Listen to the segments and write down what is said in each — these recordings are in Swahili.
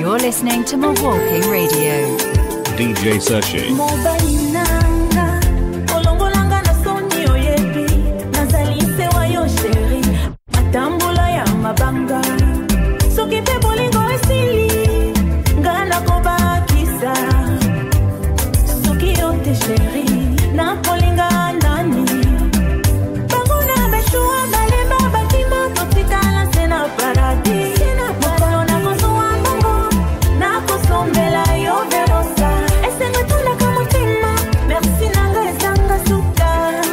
You're listening to Milwaukee Radio. DJ Sashi. mobalinanga kolongolanga na soni oyebi nazali se wa yo sheri matambola ya mabanga soki mpe bolingo esili nga nakobakisa soki yo te sheri nakolinga nani bango na beshuwa balemba bakima totikala se na paradis mokolo nakozuwa mbongo nakosombela yo verosa esengo tondaka motema merci nanga ezanga suka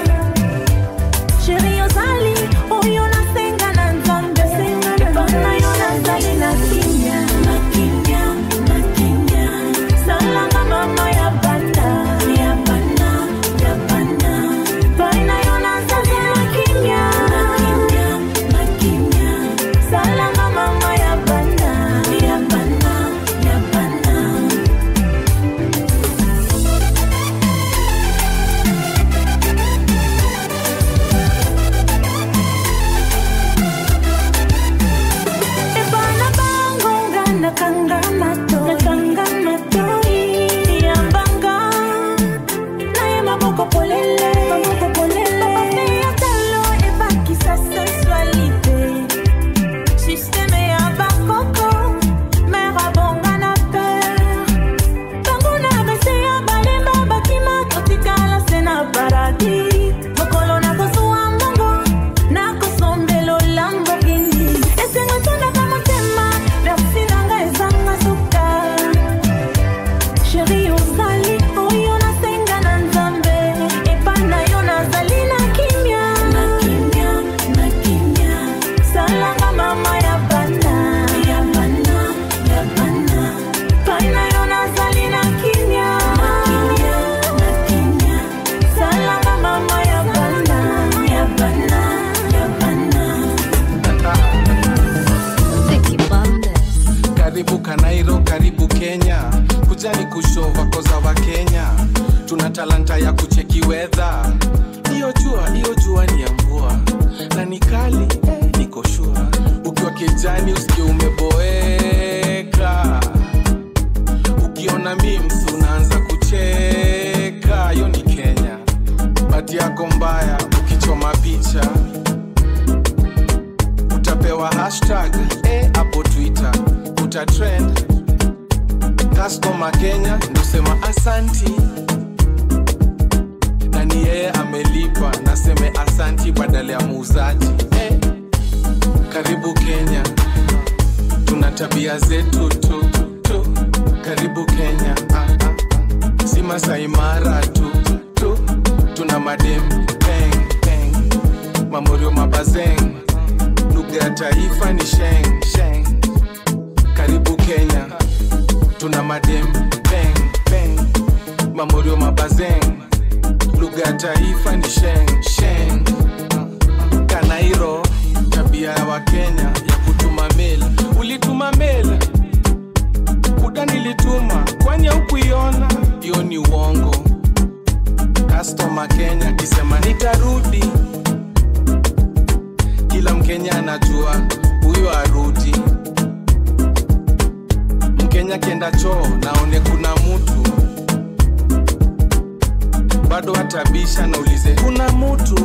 sheri ozali oyo nasenga na nzambe epona yo nazali na kimia na kimia na kimia salanga mama ya banda ya banda ya banda pai na yo nazali na kimia na kimia na kimia salanga mama ya banda ya banda ya banda ebana bangonga nakanga mato nakanga matoi yambanga naye maboko polele maboko polele ya talo ebakisa sensualité systeme ya bakoko mer abonga na peur bango na bese ya balemba bakima totikala se na paradis mokolo nakozuwa mbongo nakosombela olambogini esengo etondaka motema versi nanga ezanga suka sheri ozali oyo nasenga na nzambe epai na yo nazali na kimia na kimia na kimia salanga mama ya bana ya bana ya bana epai na yo nazali na kimia na kimia na kimia salanga mama ya bana ya bana ya bana karibu kanairo karibu kenya kujani kushova koza wa kenya tuna talanta ya kucheki wedha hiyo jua hiyo jua ni ya mvua na ni kali eh, niko shua ukiwa kijani usikie umeboeka ukiona mims unaanza kucheka hiyo ni kenya bati yako mbaya ukichoma picha utapewa hashtag eh, hapo twitter utatrend customer kenya ndosema asanti na ni yeye amelipa naseme asanti badala ya muuzaji eh, karibu kenya tuna tabia zetu tu, tu. karibu kenya ah, ah. si masaimara tu, tu. tuna madem peng, peng. mamorio mabazeng lugha ya taifa ni sheng sheng karibu kenya tuna madem peng peng mamorio mabazeng lugha ya taifa ni sheng sheng kanairo tabia ya wakenya ya kutuma mail ulituma mail kuda nilituma kwani haukuiona hiyo ni uongo customer kenya kisema nitarudi kila mkenya anajua huyo arudi mkenya kienda choo naone kuna mutu bado hatabisha naulize kuna mutu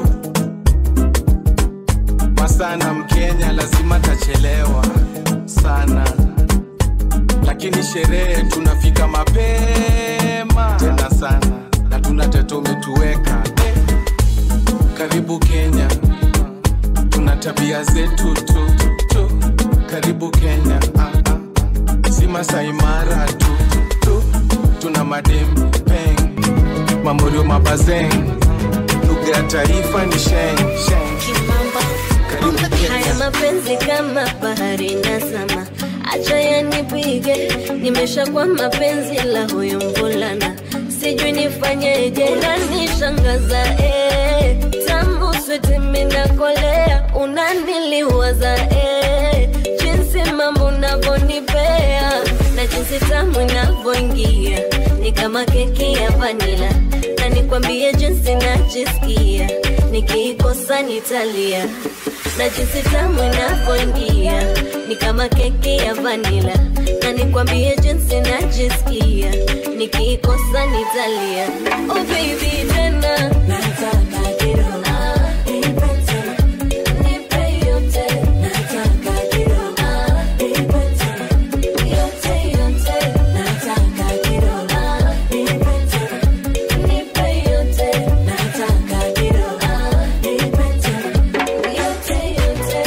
masana mkenya lazima tachelewa sana lakini sherehe tunafika mapema tena sana na tuna teto umetuweka eh. karibu kenya tuna tabia zetu tu, tu. karibu kenya ah, ah. si masaimara tu, tu tuna madem peng mamorio mabazeng lugha ya taifa ni sheng sheng karibu Haya kenya mapenzi kama bahari nazama, acha yanipige, nimeshakuwa mapenzi la huyo mvulana, sijui nifanyeje, unanishangaza eh, tamu switi minakolea, unaniliwaza eh, jinsi mambo unavyonipea na jinsi tamu inavyoingia ni kama keki ya vanila, na nikwambie jinsi najisikia nikiikosa nitalia na jinsi tamu inavyoingia ni kama keki ya vanila, na nikwambie jinsi najisikia nikiikosa nitalia. Oh baby, tena nataka kidogo Ah, nipe tena. Nipe yote. Nataka kidogo Ah, nipe tena. Yote, yote. Nataka kidogo Ah, nipe tena. Nipe yote. Nataka kidogo Ah, nipe tena. Yote, yote.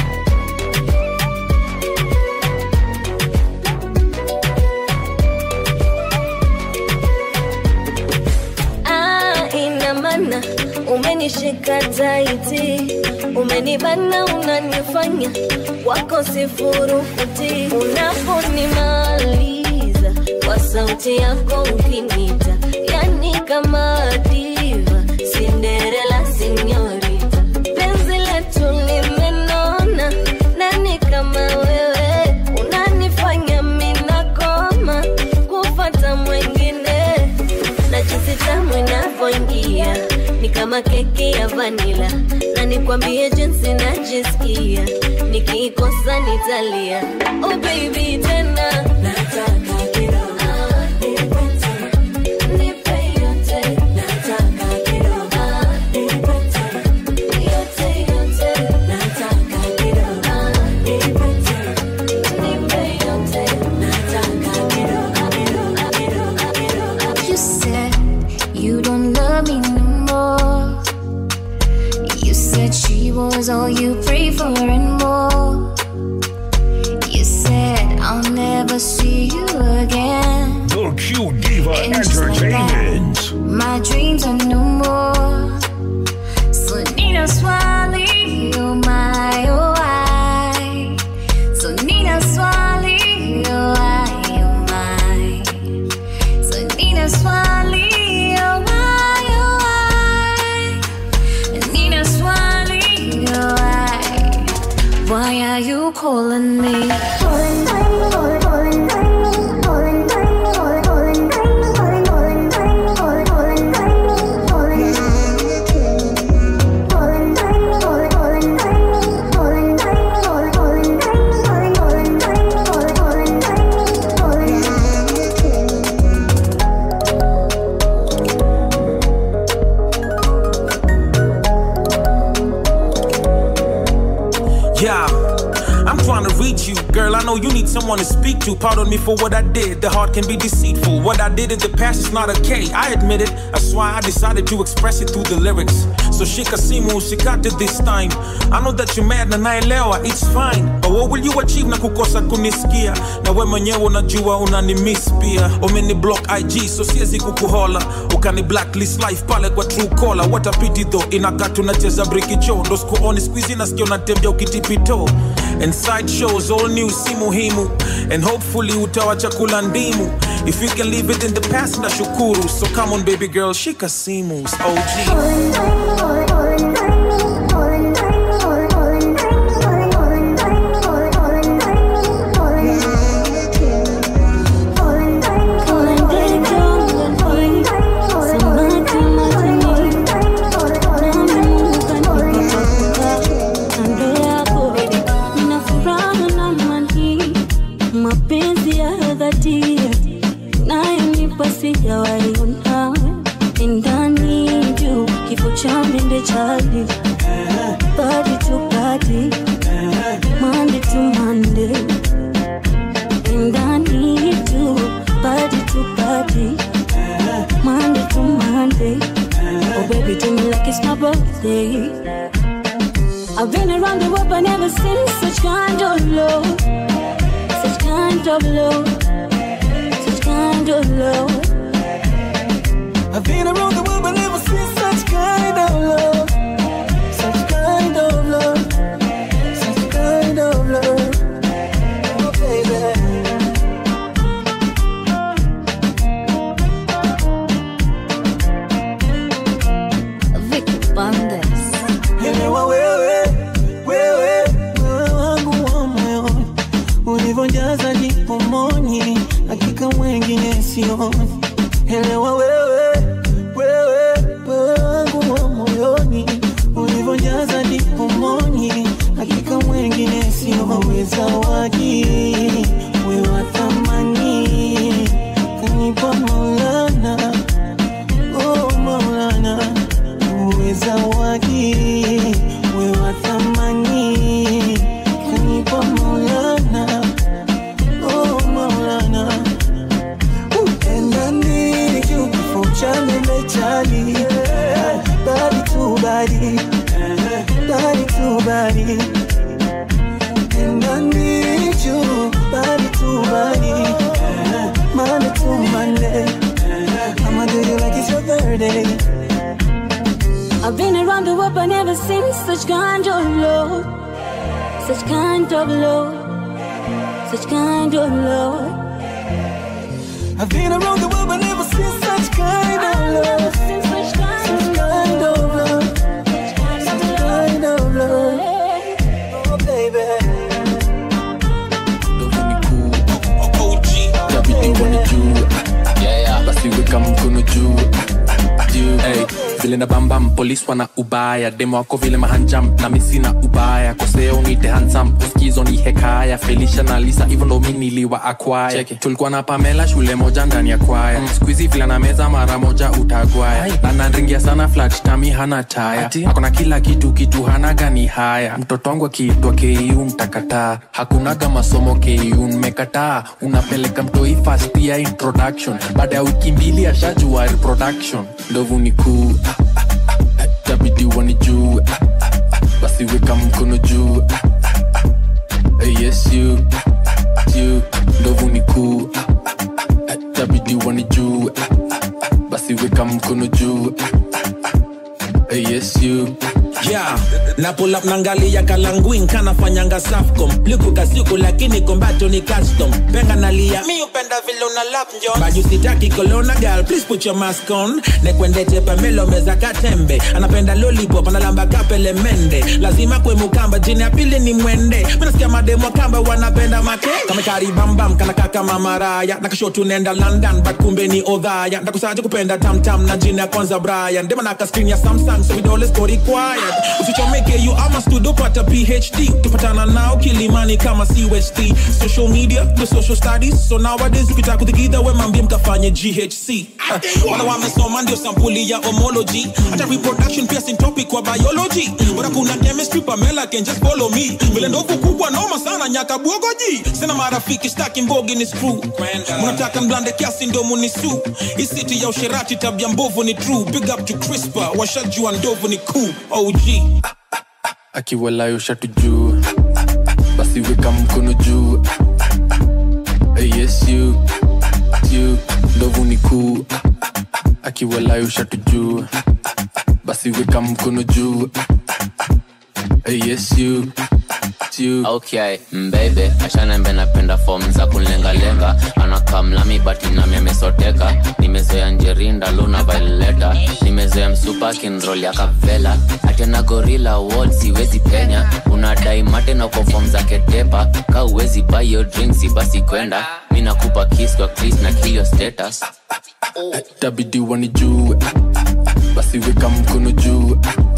Ah, ina maana umenishika taiti, umenibana, unanifanya wako sifurukuti. Unaponimaliza kwa sauti yako ukinita, yani kama diva, Cinderella sinyorita, penzi letu limenona, nani kama wewe unanifanya minakoma kufata mwengine na jinsi tamu inavyoingia ni kama keki ya vanila, na nikwambie jinsi najisikia nikiikosa nitalia. Oh baby, tena nataka kidogo Ah, nipe tena. Nipe yote. Nataka kidogo Ah, nipe tena. Yote, yote. Nataka kidogo Ah, nipe tena. Nipe yote. Nataka kidogo kidogo kidogo kidogo You said you don't love me no more. You said she was all you prayed for and more. You said I'll never see you again. The Q Diva And just like that, Entertainment. my dreams are no more. So Nina Swally, oh my, oh I. So Nina Swally, oh I, oh my. So Nina Swally, oh I, oh I. Nina Swally, oh I. Why are you calling me? Yeah, I'm trying to reach you, girl. I know you need someone to speak to. Pardon me for what I did. The heart can be deceitful. What I did in the past is not okay. I admit it. That's why I decided to express it through the lyrics. So shika simu usikate this time. I know that you're mad na naelewa, it's fine. But what will you achieve na kukosa kunisikia? Na we mwenyewe unajua unanimiss pia. Umeni block IG so siwezi kukuhola. Ukani blacklist life pale kwa true caller. What a pity though. Inakaa tunacheza brikicho. Ndo sikuoni squeezy nasikia unatembea ukitipito. And side shows all new si muhimu. And hopefully utawa chakula ndimu. If you can leave it in the past ndashukuru. So come on baby girl, shika simus. OG. Kando yako nina furaha na amani, mapenzi ya dhati nayonipa sijawahi ona ndani juu kifo cha mende chali body to body Monday to Monday ndani juu body to body Monday to Monday oh baby do me like it's my birthday I've been around the world but never seen such kind of love Such kind of love Such kind of love I've been around the world but never seen such kind of love. Such kind of love. Such kind of love. Oh, baby. Vicky Bandes. Elewa wewe, wewe, wewe wangu wa moyoni, ulivyojaza jipomoni, hakika wengine sioni. Elewa wewe, wewe, wewe wangu wa moyoni, ulivyojaza jipomoni, we zawadi we wa thamani kanipa maulana oh maulana we zawadi we wa thamani kanipa maulana oh maulana utendani kifo cha meme chali bali tu bali bali tu bali and I need you bali tu bali Monday to Monday I'ma do you like it's your birthday I've been around the world but never seen such kind of love. Such kind of love. Such kind of love. I've been around the world but never seen such kind of love Seen such kind Such of kind of love Such kind of love Oh baby Itabidi uone juu yeah, yeah. basi weka mkono juu juu hey. vile na bambam polis wana ubaya demo wako vile mahanjam na misina ubaya koseo nite hansam uskizo ni hekaya felisha na lisa hivyo ndo mi niliwa akwaya tulikuwa na pamela shule moja ndani ya kwaya mm. skuizi vile na meza mara moja utagwaya na nanringia sana flat tami hana taya akona kila kitu kitu hana gani haya mtoto wangu akiitwa ku mtakataa hakunaga masomo ku mmekataa unapeleka mtoi fast ya introduction baada ya wiki mbili ashajua reproduction ndovu ni kuu tabidi wani juu basi weka mkono juu yes you you ndovu ni kuu tabidi wani juu basi weka mkono juu yes you yeah na pull up nangalia kalanguin kanafanyanga safcom liku kasiku lakini kombato ni custom penga nalia mi upenda vile una lap njon baju sitaki kolona girl please put your mask on nekwendete pamelo meza katembe anapenda lollipop analamba kapele mende lazima kwe mukamba jini ya pili ni mwende minasikia mademo kamba wanapenda make kamekaribambam kanakaka mamaraya nakashotu nenda london but kumbe ni odhaya ndakusaje kupenda tamtam na jina ya kwanza brian demanaka screen ya samsung so vidole siko required usichomeke you ama studio pata phd tupatana nao kilimani kama cust social media the social studies so nowadays ukitaka kuthikidha we mambie mkafanye ghc uh, wala wamesoma ndio sampuli ya homology hata reproduction pia sin topic kwa biology bora kuna chemistry pamela can just follow me vile ndovu kubwa noma sana nyaka bwogoji sina marafiki staki mbogi ni screw mnataka mblande kiasi ndo munisu isiti ya usherati tabia mbovu ni true big up to crispa washajua ndovu ni cool og akiwalayo shatu juu basi weka mkono juu yes you you ndovu ni kuu akiwalayo shatu juu basi weka mkono juu yes you you okay mbebe ashanembe napenda fom za kunlengalenga anakamlami bati nami amesoteka nimezoea njerinda luna vaileta nimezoea msupa kinrol ya kavela atena gorila wol siwezi penya unadai mate na uko fom za ketepa ka uwezi bayo drinksi basi kwenda mi nakupa kis kwa kris na kilio status tabidi wani juu basi weka mkono juu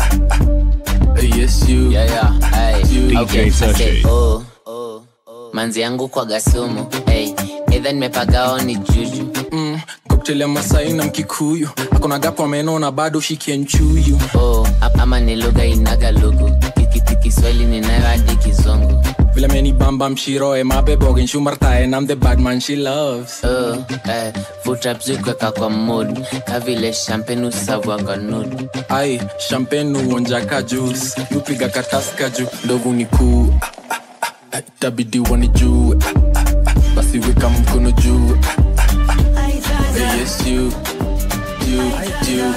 yes you yeah, yeah. Hey. DJ Okay, I Sashi. say, oh, oh, oh. manzi yangu kwa gasumu hey. edha nimepagao ni juju mm, cocktail ya masai na mkikuyu akona gapo ameno na bado shikie nchuyu oh, ap- ama ni lugha inaga lugu Kiki- kiswahili ninayo hadi kizungu vile meni bamba mshiroe mabebogen shumartae nam the bad man she loves oh, eh, futrapzikweka kwa mood kavile champagne usavwanga nud ai champagne uonjaka juice nupiga kataska juu ndovu ni kuu tabidi wani juu basi weka mkono juu yes you you you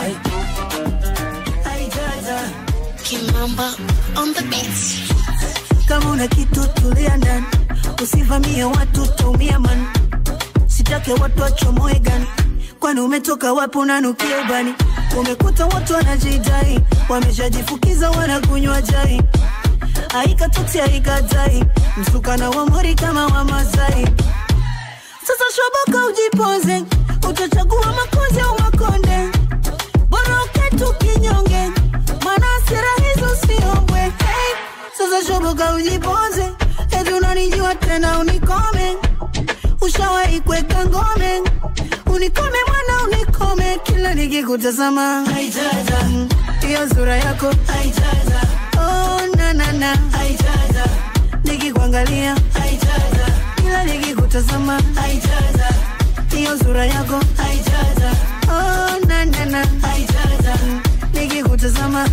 Kimamba on the beats. kama una kitu tulia ndani usivamie watu taumia man sitake watu wachomoe gani kwani umetoka wapi unanukia ubani umekuta watu wanajidai wameshajifukiza wanakunywa jai aikatuti aikatai msukana wa mori kama wa mazai sasa shoboka ujipoze utachagua makozi au makonde bora uketu kinyonge maana hasira hizo siombwe hey, sasa shoboka ujipoze eti wanijua tena unikome ushawahi kuweka ngome unikome mwana unikome kila nikikutazama Mm, hiyo sura yako oh, na, na, na. nikikuangalia kila nikikutazama hiyo sura yako oh, na, na, na. Mm, nikikutazama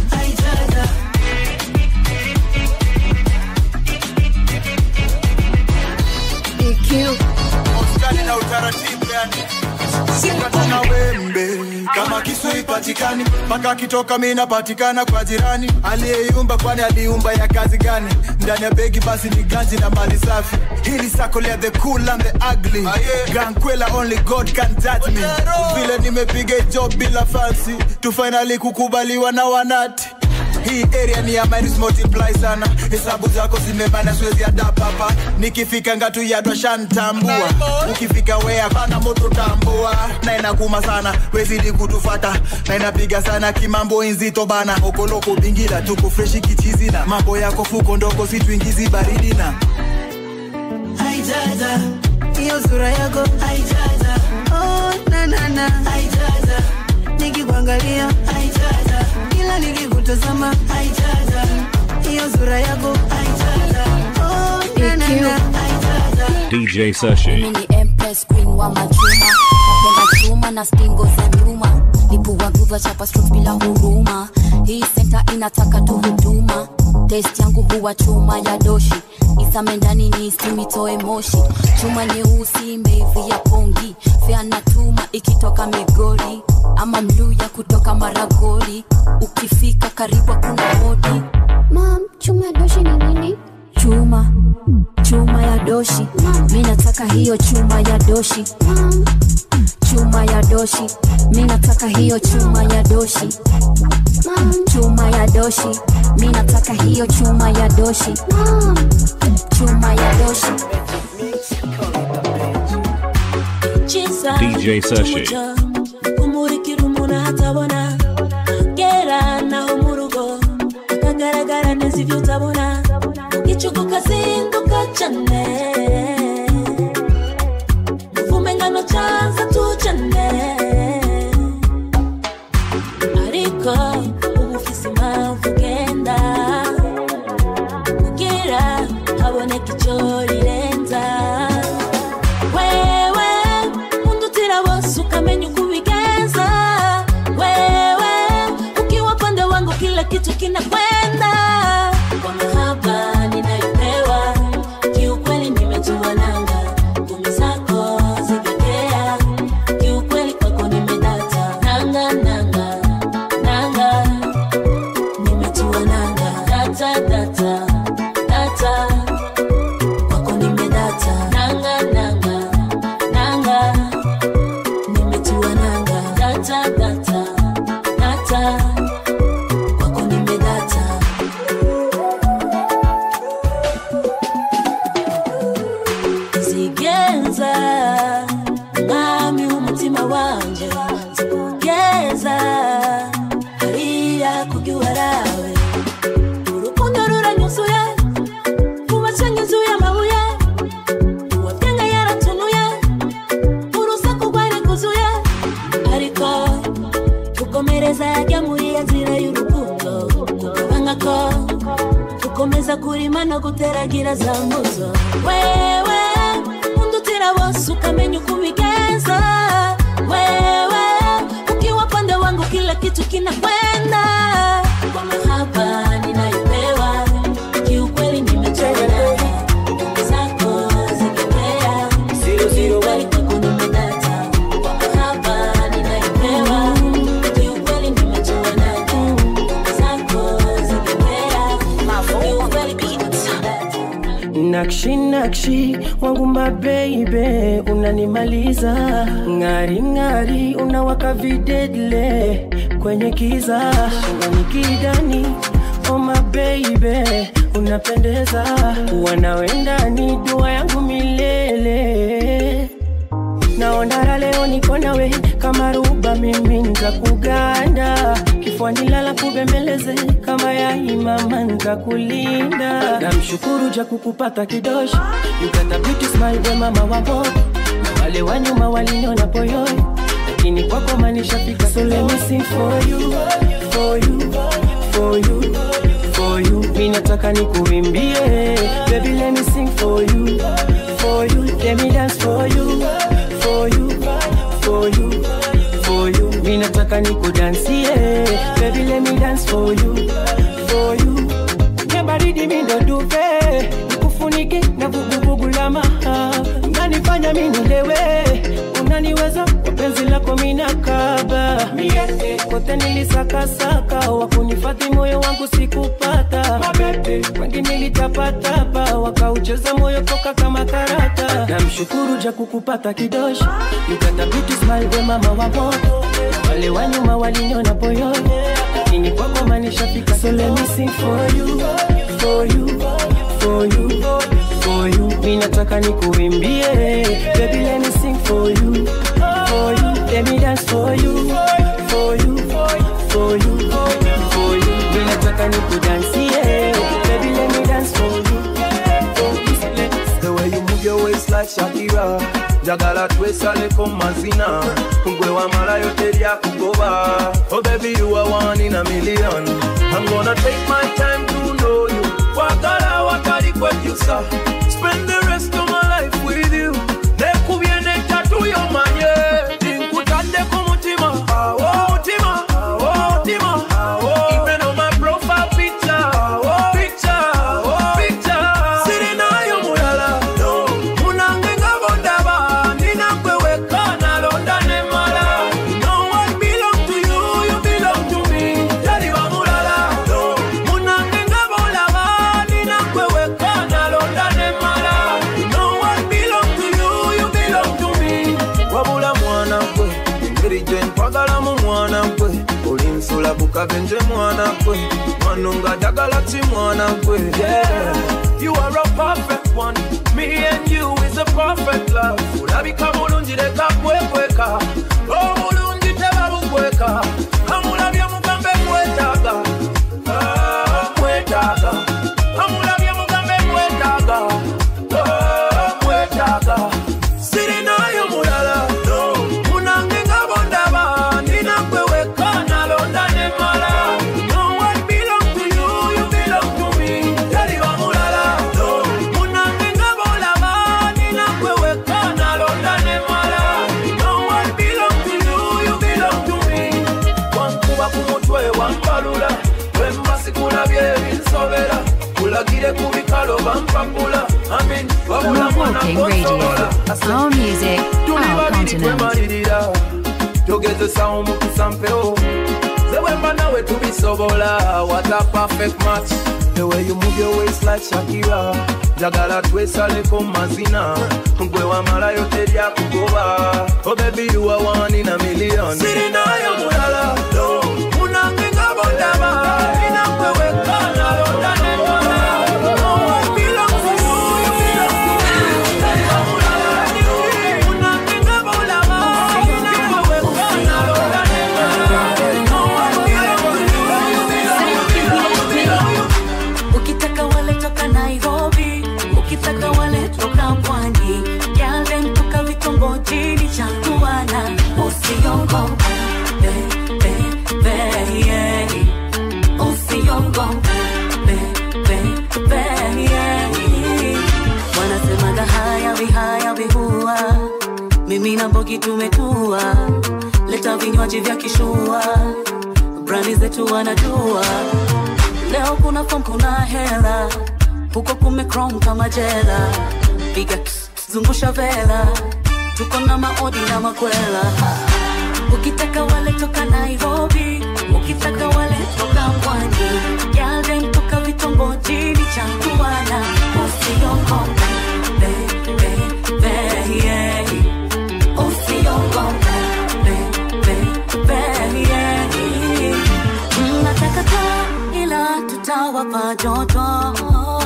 EQ. Ustani na utaratibu yani sikatana wembe kama kisu ipatikani mpaka kitoka mi napatikana kwa jirani aliyeiumba kwani aliumba ya kazi gani ndani ya begi basi ni ganji na mali safi hili sako lea the cool and the ugly gankwela only god can judge me vile nimepiga job bila fancy tu finally kukubaliwa na wanati hii area ni ya minus multiply sana hesabu zako zimebana siwezi adapt hapa nikifika ngatu yadwa shantambua ukifika wea bana moto tambua na inakuma sana wezidi kutufata na inapiga sana kimambo inzito bana okoloko bingila tuko freshi kichizina mambo yako fuko ndoko situingizi baridi na haijaja hiyo sura yako haijaja oh, na, na, na. haijaja nikikuangalia haijaja kila nikikutazama haijaja hiyo sura yako haijaja oh, na, na, na. haijaja DJ Sashi. Mimi ni Empress Queen wa machuma napenda chuma na stingo za nyuma lipua guva chapa strokes bila huruma hii senta inataka tu huduma test yangu huwa chuma ya doshi isame ndani ni isimitoe moshi chuma nyeusi meivi ya pongi fea na tuma ikitoka migori ama mluya kutoka maragori ukifika karibu kuna hodi Mom, chuma ya doshi ni nini? chuma chuma ya doshi mi nataka hiyo chuma ya doshi chuma ya doshi mi nataka hiyo chuma ya doshi chuma ya doshi mi nataka hiyo chuma ya doshi chuma ya doshi DJ Sashi. kumurikira umuntu ahatabona gera naho mu rugo akagaragara neza ibyo utabona igicuku kazinduka cyane uvume ngano cyanza tujyane ariko ubu ufise impamvu ugenda kugira haboneka icyo rirenza wewe undutira bose ukamenya uko ubigenza wewe ukiwa pande wangu kila kitu kinakwenda kwa mahaba ninayopewa kiukweli nimejua nanga ngumi zako zigekea kiukweli kwako nimedata nanga nanga nanga nimejua nanga data data data kwako nimedata nanga nanga nanga nimetua nanga data data data kwako nimedata zigenza mwami w'umutima wanje zikugeza hariya kugiwarawe urukundo ruranyuzuye kubacanga inzu y'amabuye uwabyenga yaratunuye urusaku rwari rwuzuye ariko gukomereza yajya muri ya nzira y'urukundo kugabanya ko gukomeza kurima no guteragira za mbuzo wewe undutira bose ukamenya uko ubigenza wewe ukiwa pande wangu kila kitu kinakwenda kwa mahaba ninayopewa kiukweli nimechoka nguvu zako zikipea kiukweli kwako nimedata kwa mahaba ninayopewa kiukweli nimechoka nguvu zako zikipea kiukweli kwako nimedata nakshi nakshi wangu mabeibe unanimaliza ng'ari ng'ari unawaka videdle kwenye kiza shingoni kidani oh mabeibe unapendeza wanawendani dua yangu milele naona raha leo niko nawe kama ruba mimi nitakuganda kifuani lala kubembeleze kama yaimama nitakulinda namshukuru ja kukupata kidoshi you got a beauty smile we mama wa moto na wale wa nyuma waliniona poyoi lakini kwako manishafika so let me sing for you for you for you for you mi nataka nikuimbie baby let me sing for you for you let me dance for you for you for you for you mi nataka nikudansie baby let me dance for you for you kwenye baridi mi ndo duve nikufunike na vuguvugu la maha unanifanya mi nilewe unaniweza kwa penzi lako minakaba mie kote nilisakasaka wakunifadhi moyo wangu sikupata mabebe wengi nilitapatapa wakaucheza moyo toka kama karata namshukuru ja kukupata kidoshi yukatapiti smile we mama wa moto wale wa nyuma waliniona poyoni lakini kwako manishafika so let me sing for you for you for you for you mi nataka nikuimbie baby let me sing for you for you let me dance for you for you for you for you mi nataka nikudansie baby let me dance for you The way you move your waist like Shakira njagala twesaleko mazina gwe wamalayo teryakugoba oh baby you are one in a million i'm gonna take my time to know you wagala watali kwekyusa spend the rest of my life with you nekubye netatu yomanye tinkutaddeko mutima awo mutima awo mutima awo even on my profile picture awo picture awo picture sirinayo mulala no munange nga bondaba ninakwe weka nalonda ne mala no one belong to you you belong to me tali wa mulala no munange nga bolaba ninakwe weka nalonda ne mala no one belong to you you belong to me wabula mwana gwe engeri gye nkwagalamu mwana gwe oli nsula bukabenje mwana gwe mwano nga njagala ki mwana gwe yeah. you are a perfect one me and you is a perfect love olabika bulungi leka kwekweka obulungi tebabukweka kamulabye mugambe mwetaaga Ah, mwetaaga kamulabye mugambe mwetaaga Ah, mwetaaga sirinayo mulala no munange nga bondaba ninakwe weka nalonda ne mala no one belong to you you belong to me tali wa mulala no munange nga bolaba ninakwe weka nalonda ne mala no one belong to you you belong to me wankuba ku mutwe wampalula wembasikula byebinsobera kulagire ku bikalo bampapula amin wabula mwana Walking Radio. Our music, our continent. twemalirira togezesa omukisa mpewo zewemba nawe tubisobola what a perfect match the way you move your waist like Shakira njagala twesaleko mazina gwe wamalayo teryakugoba oh baby you are one in a million sirinayo mulala no munange nga bondaba ninakwe weka nalonda ne mala No one belongs to you, you belong to me. Tali wa mulala, munange nga bolaba, ninakwe weka nalonda ne mala. No one belongs to you, you belong to me. ukitaka wale toka nairobi ukitaka wale toka pwani yale toka vitongojini cha kuana usiongope be, be, be, yeah. usiongope be, be, be, yeah. wanasemaga haya vihaya vihua mimi na mbogi tumetua leta vinywaji vya kishua brandi zetu wanajua leo kuna fom kuna hela huko kumekrom kama jela piga kss, zungusha vela tuko na maodi na makwela ukitaka wale toka nairobi ukitaka wale toka pwani yale toka vitongojini cha kuana usiongope be, be, be, yeah. usiongope be, be, be, yeah. Nataka taa ila tutawapa joto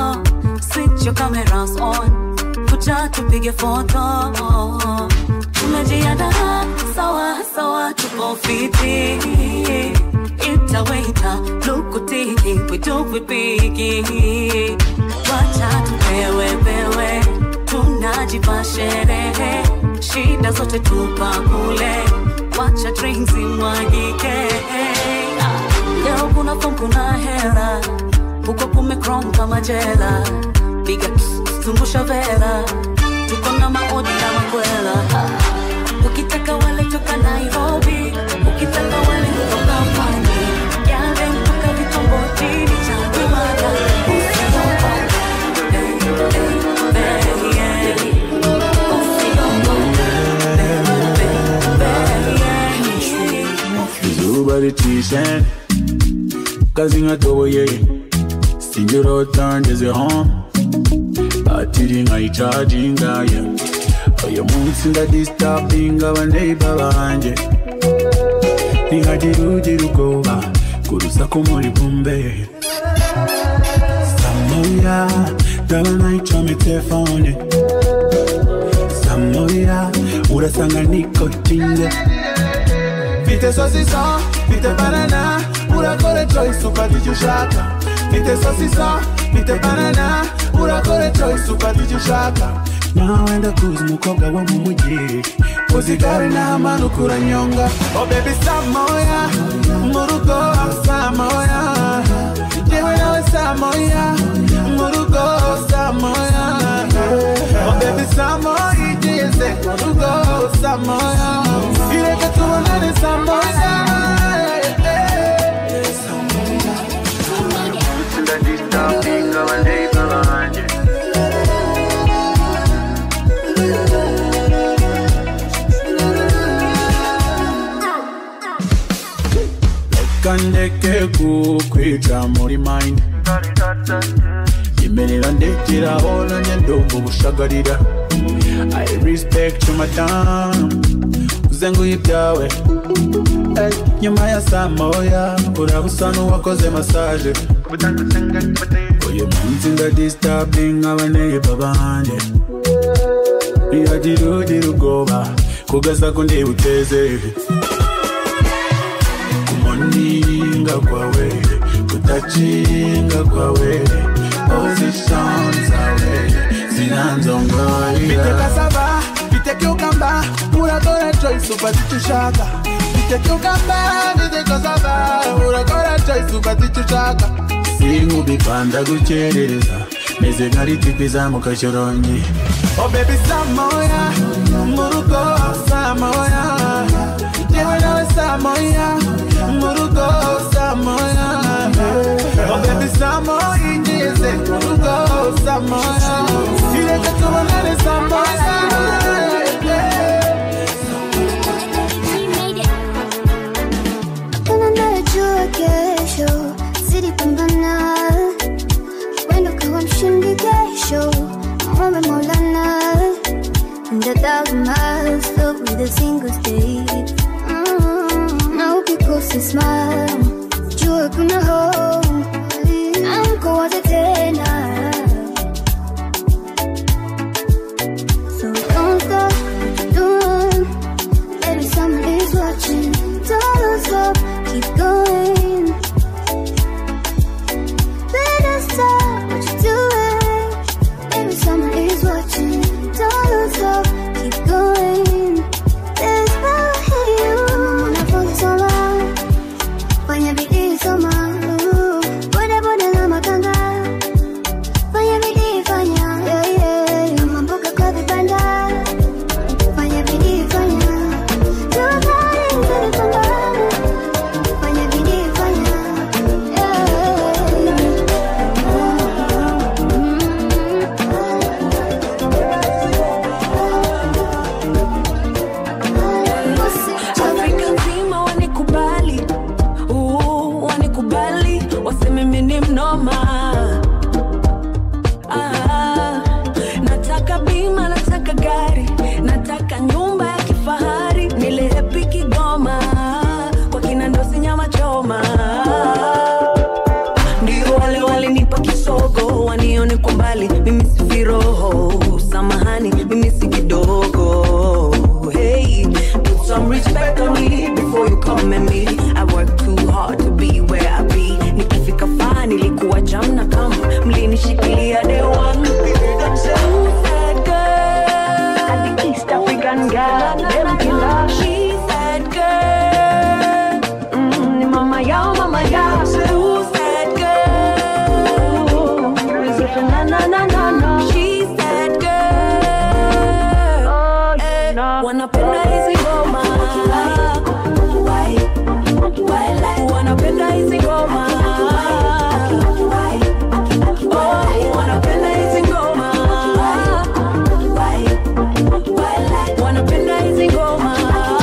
switch your cameras on kuja tupige foto tumejiandaa sawa sawa tupo fiti itaweta lukutiki witupipiki wacha tupewepewe tunajipa sherehe shida zote tupa kule wacha drinks imwagike Ah, leo kuna fom kuna hera huko kumekrom kama jela piga zungusha vera tuko na maodi na makwela Ah, ukitaka wale toka nairobi ukitaka wale kutoka pwani yale mpaka vitongojini cha kimada izuba ricishe kazi nkatoboye sinjirota ngeze home batiri nkayicagingaye uyu munsi ndadistabinga abaneiba banjye ntihagira ugira ubwoba ku rusaku muri bumbe samoya ndaba nayicome telefone samoya urasanga nikotinde Mfite sosisa, mfite banana Urakore choice upata icyo ushaka Mfite sosisa, mfite banana Urakore choice upata icyo ushaka nawe ndakuzi umukobwa wo mu mujyi uzigare n'amanuka uranyonga oh baby samoya mu rugo samoya yewe nawe samoya mu rugo samoya oh baby samoya igeze mu rugo samoya ireke tubonane samoya ndadistabinga abaneiba banjye reka ndeke kukwica muri mind yemerera ndekeraho nanjye ndumva ubushagarira i respect you madam uze nguhe ibyawe Ey, nyuma ya saa moya uraba usa n'uwakoze masaje uyu munsi ndadistabinga abaneiba banjye ntiyagira ugira ubwoba kugasa ko ndibuteze kumoninga kwawe kutachinga kwawe position zawe Mfite zinanzongoira cassava, mfite cucumber Urakora choice upata icyo ushaka Mfite cucumber, mfite cassava Urakora choice upata icyo ushaka sinkubipanda gukereza meze nka ritipi izamuka shorongi Oh baby samoya mu rugo samoya yewe nawe samoya mu rugo samoya Oh baby samoya igeze mu rugo samoya ireke tubonane samoya Kuna najua kesho zilipambana, wendo kawa mshindi kesho, mwombe Maulana, and a thousand miles filled with a single state. Mm, na ukikosa smile, jua kuna hope, amkowaze tena. So don't stop what you're doing. Maybe someone is watching. Don't stop, keep going. Better stop what you're doing. Maybe someone is watching. Don't stop, keep going. There's power in you. Mwanafunzi soma, fanya bidii soma. Ooh, Boda boda na makanga, fanya bidii fanya. Yeah, yeah. Kama mboga kwa vibanda, fanya bidii fanya. Jua kali zinapanda, fanya bidii fanya. Afrika nzima wanikubali, uh, wanikubali, waseme mimi ni mnoma. Ah, nataka bima, nataka gari, nataka nyumba ya kifahari, nile happy Kigoma, kwa kina ndosi nyama choma. Ndio wale walinipa kisogo, wanione kwa mbali, mimi si viroho, samahani, mimi si kidogo. Hey, respect on me before you come at me. I work too hard to be where I be. Nikifika faa nilikuwa jam na kam mlinishikilia day one. Who said girl? I'm the East African girl. Them killer. She said girl. Mm, ni mama yao, mama yao. Who said girl? Is it na na na na na? She said girl. Eh, wanapenda hizi ngoma. Wanapenda hizi ngoma. Oh, wanapenda hizi ngoma. Wanapenda hizi ngoma.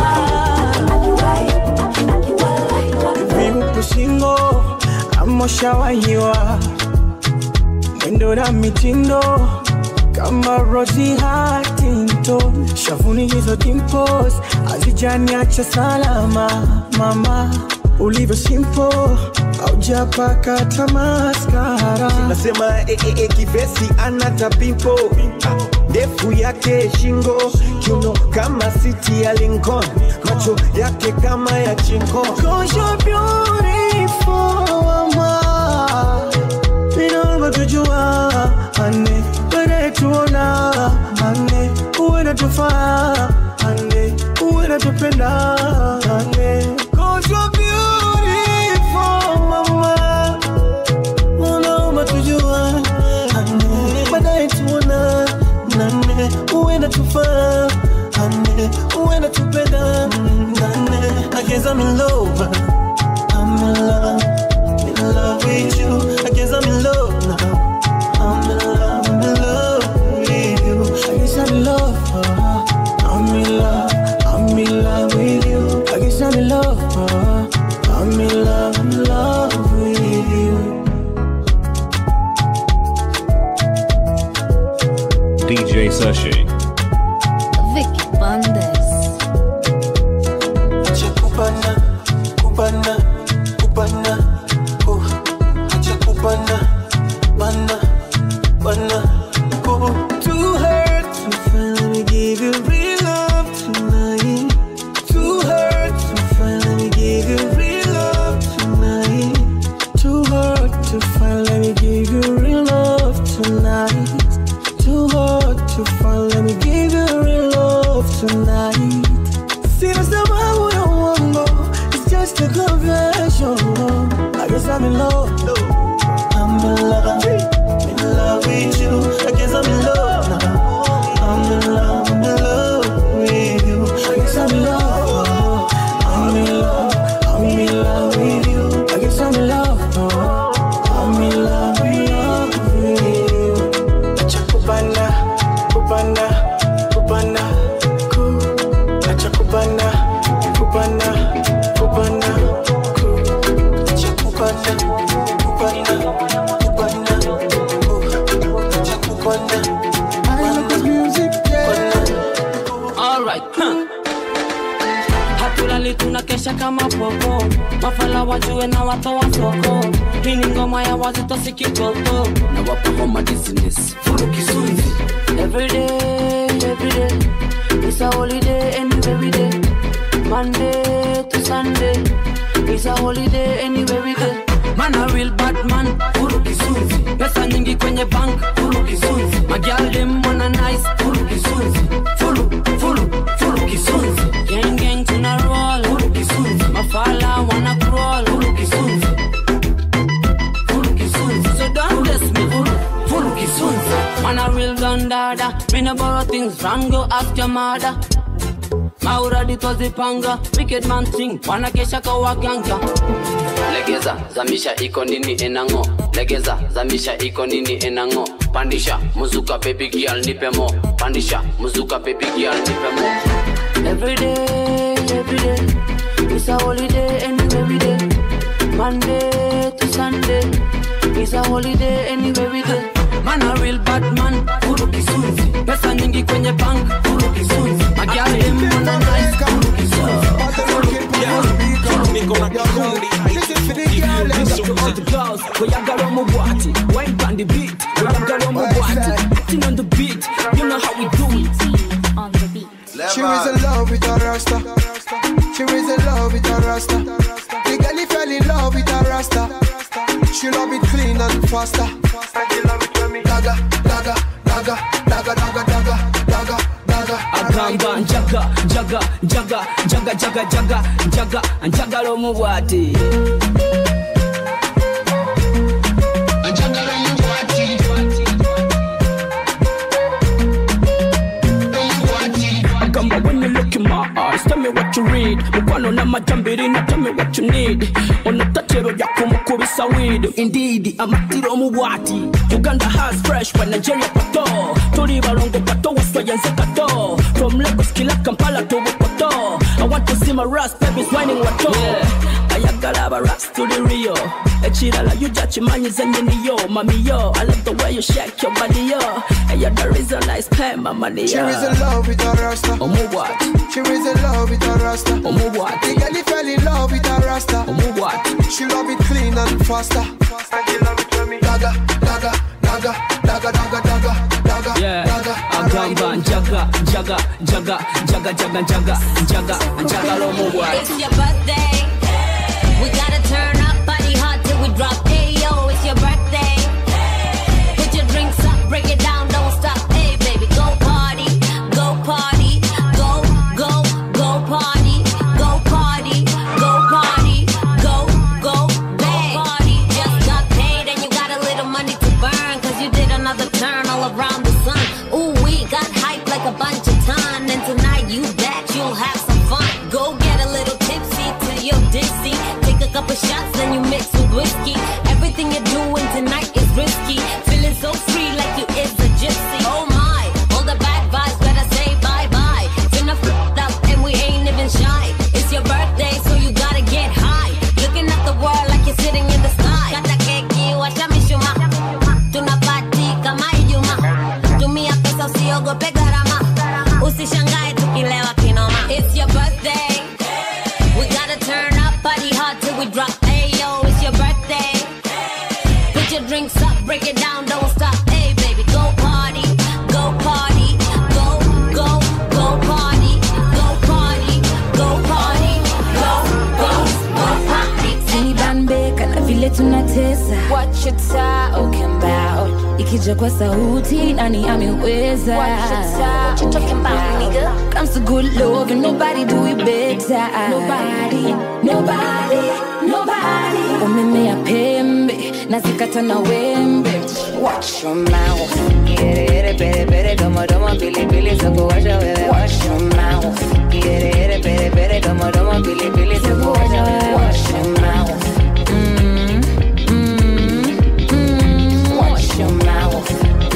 viupo shingo amoshawahiwa mwendo na mitindo kama Rosie Huntington, shavuni hizo dimples hazijaniacha salama mama, ulivyo simple haujapaka tamaskara. nasema eh, eh, eh, kivesi anata pimpo ndefu yake shingo kiuno kama siti ya Lincoln macho yake kama ya chinko Cause you're beautiful, mama. Inaomba tujua, ane, wewe tuona, ane, uwe natufaa, ane, uwe natupenda, ane. Cause you're beautiful, mama. Unaomba tujua, ane, baadaye tuona, nane, uwe natufaa, ane, uwe natupenda, nane. I guess I'm in love. I'm in love, in love with you. I guess I'm in love now. I'm in love, I'm in love with you. I guess I'm in love. uh, I'm in love, I'm in love with you. I guess I'm in love. uh, I'm in love, I'm in love with you. DJ Sashi. Vicky Bandes. Acha kupana, kupana, kupana, oh. Acha kupana, bana, bana, oh. Too hurt to finally give you real love tonight. Too hurt to finally give you real love tonight. Too hard to finally give you real love tonight. Too hard to finally give you real love tonight. Sina sababu ya uongo, it's just a confession. I guess I'm in love. I'm in love, in love with you. I guess I'm in love now. I'm in love, I'm in love with you. I guess I'm in love. I'm in love, I'm in love with you. I guess I'm in love. I'm in love, in love with you. Acha kupanda, kupanda, kupanda, ku. Acha kupanda, kupanda, kupanda, ku. Acha kupanda, kupanda, kupanda, ku. Acha kupanda. I love this music, yeah. Alright, huh. hatulali tunakesha kama popo mafala wajue na watoa soko hii ni ngoma ya wazito si kitoto na wapa homa business furu kizunzi everyday everyday it's a holiday anywhere we day monday to sunday it's a holiday anywhere we day man a real bad man furu kizunzi pesa nyingi kwenye bank furu kizunzi magial dem wanna nice furu kizunzi furu furu furu kizunzi gang gang tuna roll furu kizunzi mafala wanna crawl furu kizunzi furu kizunzi so don't test me furu furu kizunzi man a real gun dada me no borrow things from go ask your mother mauradi twazipanga wicked man thing wanakesha kwa waganga legeza zamisha iko nini enango legeza zamisha iko nini enango pandisha muzuka baby girl nipe mo pandisha muzuka baby girl nipe mo Every day, every day, it's a holiday anywhere we day. Monday to Sunday, it's a holiday anywhere we day. Man a real bad man, furu kisunzi. Pesa nyingi kwenye bank, furu kisunzi. Magiali dem wana nice, furu kisunzi. niko na kikundi Wayagara mubwati, wine on the beat. Wayagara mubwati, acting on the beat. You know how we do it. She was in love with a rasta. faster. And you love it when me dagger, dagger, dagger, dagger, dagger, dagger, dagger, dagger. agamba njaga njaga njaga njaga njaga njaga njaga njagala omubwati agamba when you look in my eyes tell me what you read mukwano n'amajambiri na tell me what you need ono tatero lyakumukubisa weed indeed amatiro omubwati uganda has fresh wa nigeria pato tuli balongo pato waswayenze kato from lagos kila kampala to bukoto i want to see my rust babies whining wato yeah. ayagala abaras tuli rio ekirala yuja kimanyize nyiniyo mamiyo i love the way you shake your body yo and you're the reason i spend my money She yo is in love with a rasta. omubwati She is in love with a rasta. omubwati The girl he fell in love with a rasta. omubwati She love it clean and faster. And you love it when me dagger, dagger, dagger, dagger, dagger, dagger, dagger, yeah dagger. agamba njaga njaga njaga njaga njaga njaga njaga njagala omubwati It's your birthday. We gotta turn up, body hot till we drop. Hey yo, it's your birthday. Put your drinks up, break it down, don't stop. Hey baby, go party, go party, go go go party, go party, go party, go go go party. Just got paid and you got a little money to burn, cause you did another turn all around the sun. Ooh, we got hype like a bunch of ton, and tonight you bet you'll have some fun. Go get a little tipsy till you're dizzy. Take a couple shots, then you mix with whiskey. Everything you're doing tonight is risky. Feeling so free like you is a gypsy. Oh my, all the bad vibes better say bye bye. Finna f up and we ain't even shy. It's your birthday, so you gotta get high. Looking at the world like you're sitting in the sky. Kata keki, washa mishuma. Tuna party kama Ijumaa. Tumia pesa usiogope gharama. Usishangae tukilewa kinoma. It's your birthday. We gotta turn up, party hard till we drop. Hey yo, it's your birthday. Put your drinks up, break it down, don't stop. Hey baby, go party, go party, go go go party, go party, go party, go go go party. Sinibambeka na vile tunatesa Watch your talking about Ikija kwa sauti nani ameweza Watch your talk- what you talking about, nigga? Comes to good love and nobody do it better Nobody, nobody, nobody Umemea pembe na zikata na wembe Watch your mouth Yere yere pere pere domo domo pili pili soko washa wewe Watch your mouth Yere yere pere pere domo domo pili pili soko washa wewe Watch your mouth Mm, mm, mm. Watch your mouth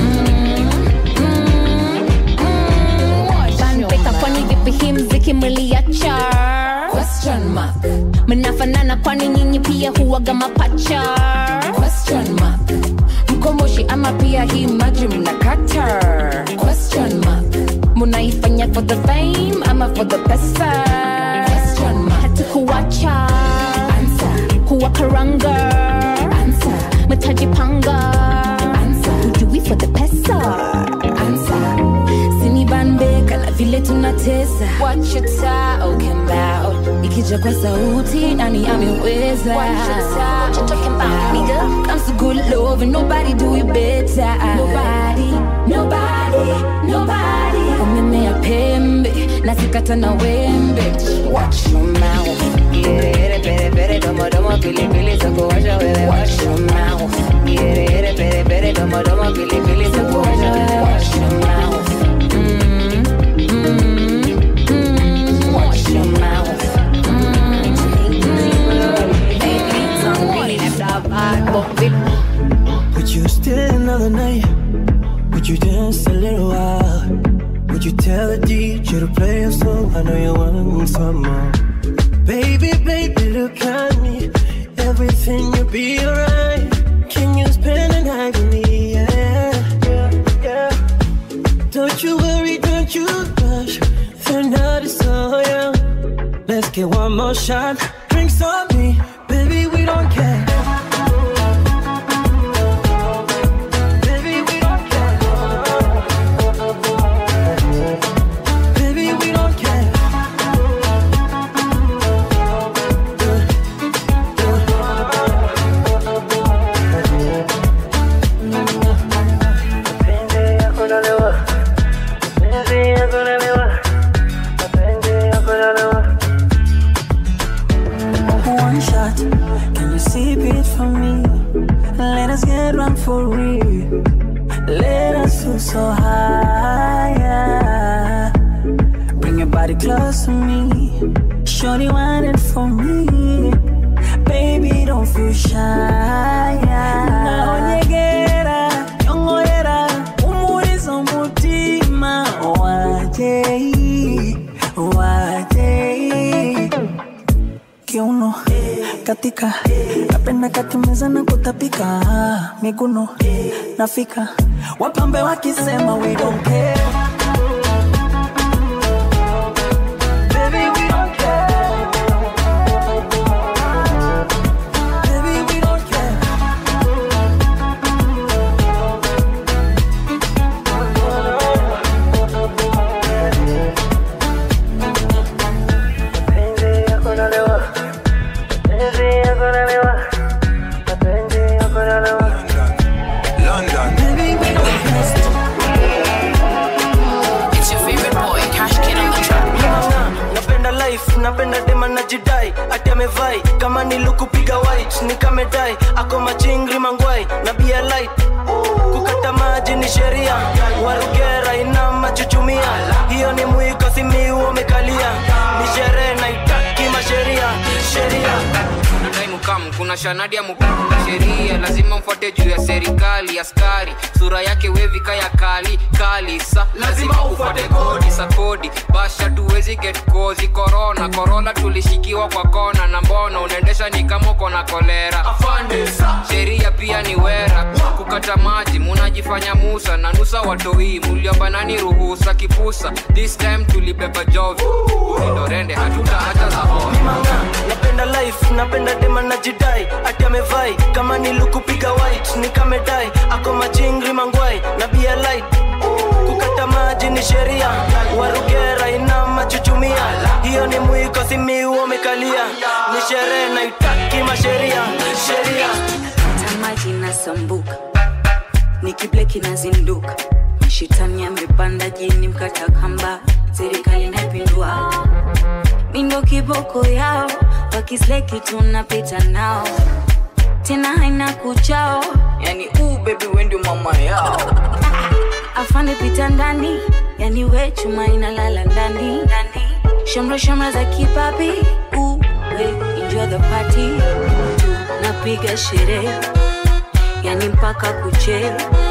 Bandika kwani vipi hii mziki mliacha Question mark mnafanana kwani nyinyi pia huwaga mapacha Question mark Mkomoshi ama pia hii maji mnakata Question mark munaifanya for the fame ama for the pesa Question mark hatukuwacha kuwakaranga metajipanga ujui for the pesa Answer Sinibambeka na vile tunatesa Watch your talking about Ikija kwa sauti nani ameweza Watch your talk- what you talking about, nigga? Comes to good love and nobody do it better Nobody, nobody, nobody Umemea pembe na zikata na wembe Watch your mouth Yere yere pere pere domo domo pili pili soko washa wewe Watch your mouth Yere yere pere pere domo domo pili pili soko washa wewe Watch your mouth Mm, mm, mm. Watch your mouth Would you stay another night? Would you dance a little while? Would you tell the DJ to play a song? I know you want some more. Baby, baby, look at me. Everything will be alright. Can you spend a night with me? Yeah, yeah, yeah. Don't you worry, don't you rush. The night is so young. Let's get one more shot. Drinks on me, baby, we don't care. Baby, we don't care. Baby, we don't care. Let us feel so high. Bring your body close to me. Shorty want it for me. Baby, don't feel shy. Naonyegera, nyongoera, umurizo mutima. Wajei, wajei. Kiuno, katika, napenda kakimeza na kutapika. Miguno, nafika, wapambe wakisema we don't care. Baby, we don't care. Baby, we don't care. It's your favorite boy, Cash Kid on the track. napenda life napenda dema na jidai ati amevai kama nilukupiga white nikamedai ako machingri mangwai na bia light kukata maji ni sheria warugera ina machuchumia hiyo ni mwiko simiu umekalia ni sherehe naitaki masheria sheria nadai mukam kuna shanadi ya mukam sheria lazima mfuate juu ya serikali askari sura yake wevika ya kali kali sa lazima ufuate kodi sa kodi basha tuwezi get kozi korona korona tulishikiwa kwa kona na mbona unaendesha ni kama uko na kolera sheria pia ni wera kukata maji munajifanya musa na nusa watoi muliobanani ruhusa kipusa this time tulibeba jovi ulindorende hatutaacha za napenda life napenda dema na jidai ati amevai kama nilukupiga white nikamedai ako machingri mangwai na bia light kukata maji ni sheria warugera ina machuchumia hiyo ni mwiko simiu umekalia ni sherehe naitaki masheria sheria tamaji nasambuka nikibleki nazinduka mashitani amepanda jini mkata kamba serikali naipindua mindo kiboko yao wakisleki tunapita nao tena haina kuchao yani uu bebi wendio mama yao afande pita ndani yani we chuma inalala ndani ndani shamra shamra za kipapi uwe enjoy the party tunapiga sherehe yani mpaka kuche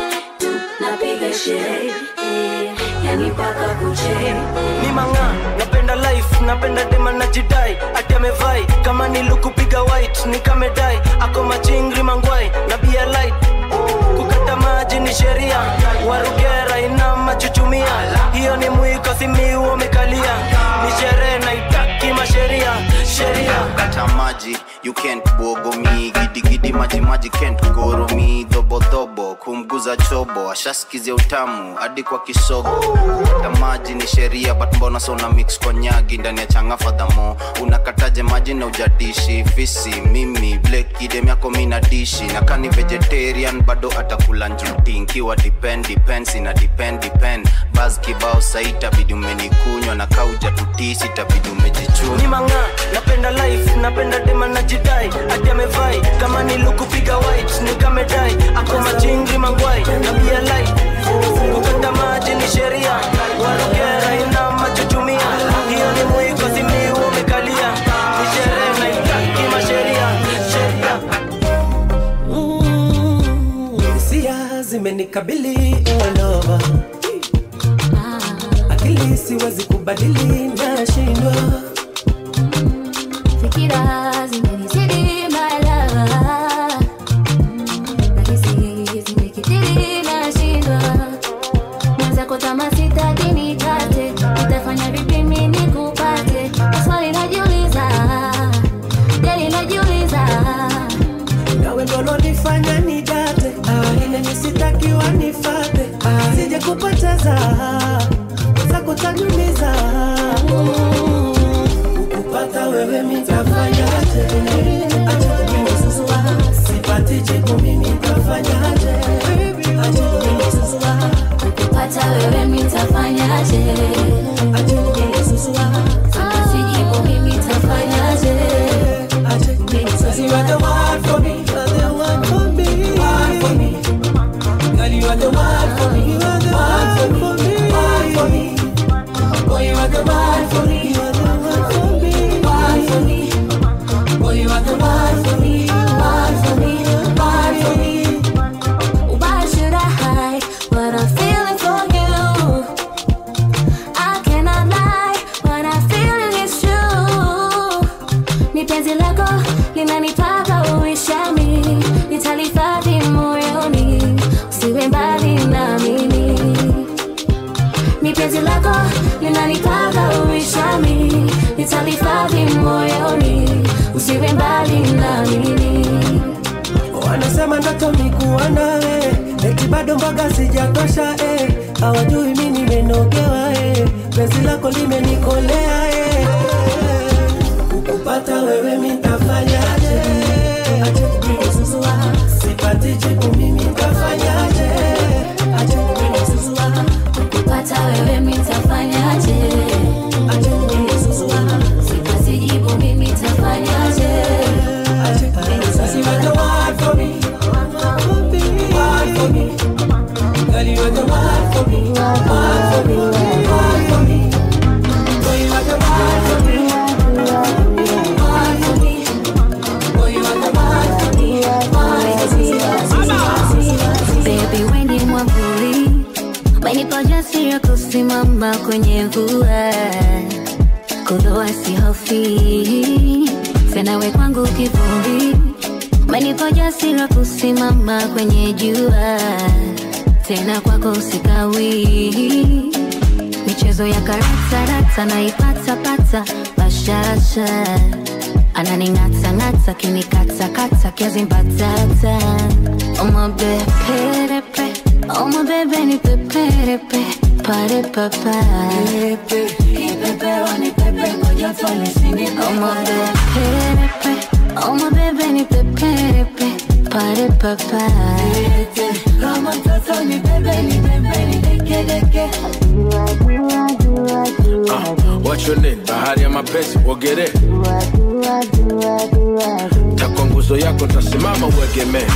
tunapiga sherehe yani mpaka kuche mimanga napenda life napenda dema na jidai ati amevai kama nilukupiga white nikamedai ako machingri mangwai na bia light kukata maji ni sheria warugera ina machuchumia hiyo ni mwiko simiu umekalia ni sherehe naitaki masheria sheria kata maji you can't bogo mi gidigidi maji maji can't goro mi dhobodhobo kumguza chobo ashaskizia utamu hadi kwa kisogo kata maji ni sheria but mbona sona mix kwa nyagi ndani ya changa fadhamo unakataje maji na ujadishi fisi mimi blek idem yako mina dishi na kani vegetarian bado atakula njuti nkiwa depend depends ina depend depend bas kibao saita bidi umenikunywa na kauja tutisi tabidi umejichuna mimanga napenda life napenda dema na jidai ati amevai kama nilukupiga white nikamedai ako machingri mangwai na bia light kukata maji ni sheria warugera ina machuchumia hiyo ni mwiko simiu umekalia ni sherehe naitaki masheria sheria hisia zimenikabili all over. akili siwezi kubadili nashindwa Fikira zimenizidi malava Nahisi zimekithiri nashindwa Mwenzako kama sitaki nikate Nitafanya vipi mimi nikupate Swali najiuliza Jali najiuliza nawe ndolonifanya nidate Ah, ile nisitakiwa nifate Ah, sije kupoteza za kutanyumiza ukupata wewe mitafanyaje acha kumisusua sipati jibu mimi tafanyaje acha kumisusua Kupata wewe mitafanyaje acha kumisusua Sijibu mimi tafanyaje You are the one for me, you are the one for me, one for me. Girl, you are the one for me, one for me, one for me. Boy, you are the one for me, one for me. Boy, you are the one for me, one for me, one for me. Why should I hide what I'm feeling for you? I cannot lie, what I'm feeling is true. Ni penzi lako linanipaka uishami, nitalihifadhi moyoni, usiwe mbali na mimi. Ni penzi lako linanipaka uishami, nitalihifadhi moyoni, usiwe mbali na mimi. wanasema ndoto ni kuwa nawe eti bado mboga sijatosha eh. hawajui mi nimenogewa eh. penzi lako limenikolea eh. kukupata wewe mitafanyaje ache kunisuzua sipati jibu mimi tafanyaje ache kunisuzua kupata wewe mitafanyaje ache kunisuzua sipati jibu mimi tafanyaje ache kunisuzua you are the one for me one for me girl you are the one for me one for me one for me boy you are the one for me one for me boy you are the one for me one for me Baby, we ni mwavuli wenipa ujasiri wa kusimama kwenye mvua kuloa sihofi tena we kwangu kivuli wenipa ujasiri wa kusimama kwenye jua tena kwako sikawi michezo ya karatarata naipatapata bashasha ananing'atang'ata kinikatakata kiazi mbatata omabeperepe omabebe ni peperepe pare papa omabeperepe omabebe ni peperepe pare papa kama mtoto ni bebe ni bebe ni deke deke What's your name? Bahari ya mapenzi uogere takwa nguzo yako ntasimama uegemee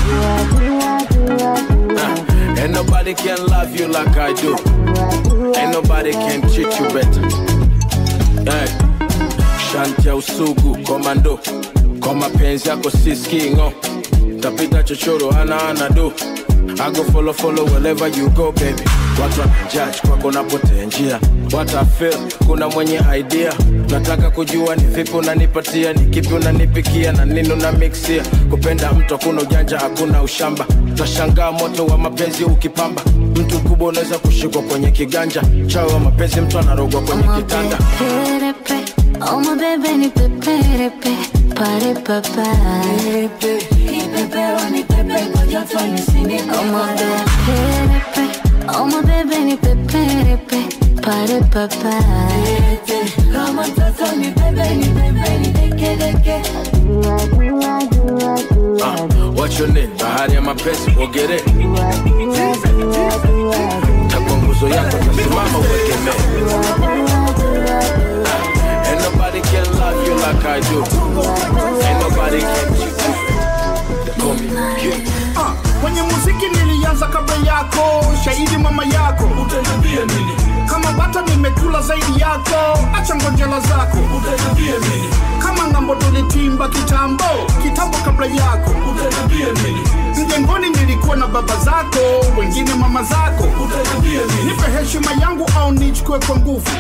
Ah, Ain't nobody can love you like I do Ain't nobody can treat you better hey. Shanti ya usugu komando kwa mapenzi yako siskingo tapita chochoro ana ana do I go follow follow wherever you go baby watu wanajudge kwako napotea njia what I feel kuna mwenye idea nataka kujua ni vipi unanipatia ni kipi unanipikia na nini una mixia kupenda mtu hakuna ujanja hakuna ushamba tashangaa moto wa mapenzi ukipamba mtu mkubwa unaweza kushikwa kwenye kiganja chawa wa mapenzi mtu anarogwa kwenye kitanda peperepe omabebe ni peperepe pare papa omabeperepe omabebe ni peperepe pare papa kama mtoto ni bebe ni bebe ni deke deke Ah, what's your name? Bahari ya mapenzi uogere takwa nguzo yako tasimama uegemee Ah, Ain't nobody can love you like I do Ain't nobody can treat you better. Call me King. Ah, kwenye muziki nilianza kabla yako shahidi mama yako utaniambia nini kama bata nimekula zaidi yako acha ngonjela zako utaniambia nini kama ngambo tulitimba kitambo kitambo kabla yako utaniambia nini mjengoni nilikuwa na baba zako wengine mama zako utaniambia nini nipe heshima yangu au nichukue kwa nguvu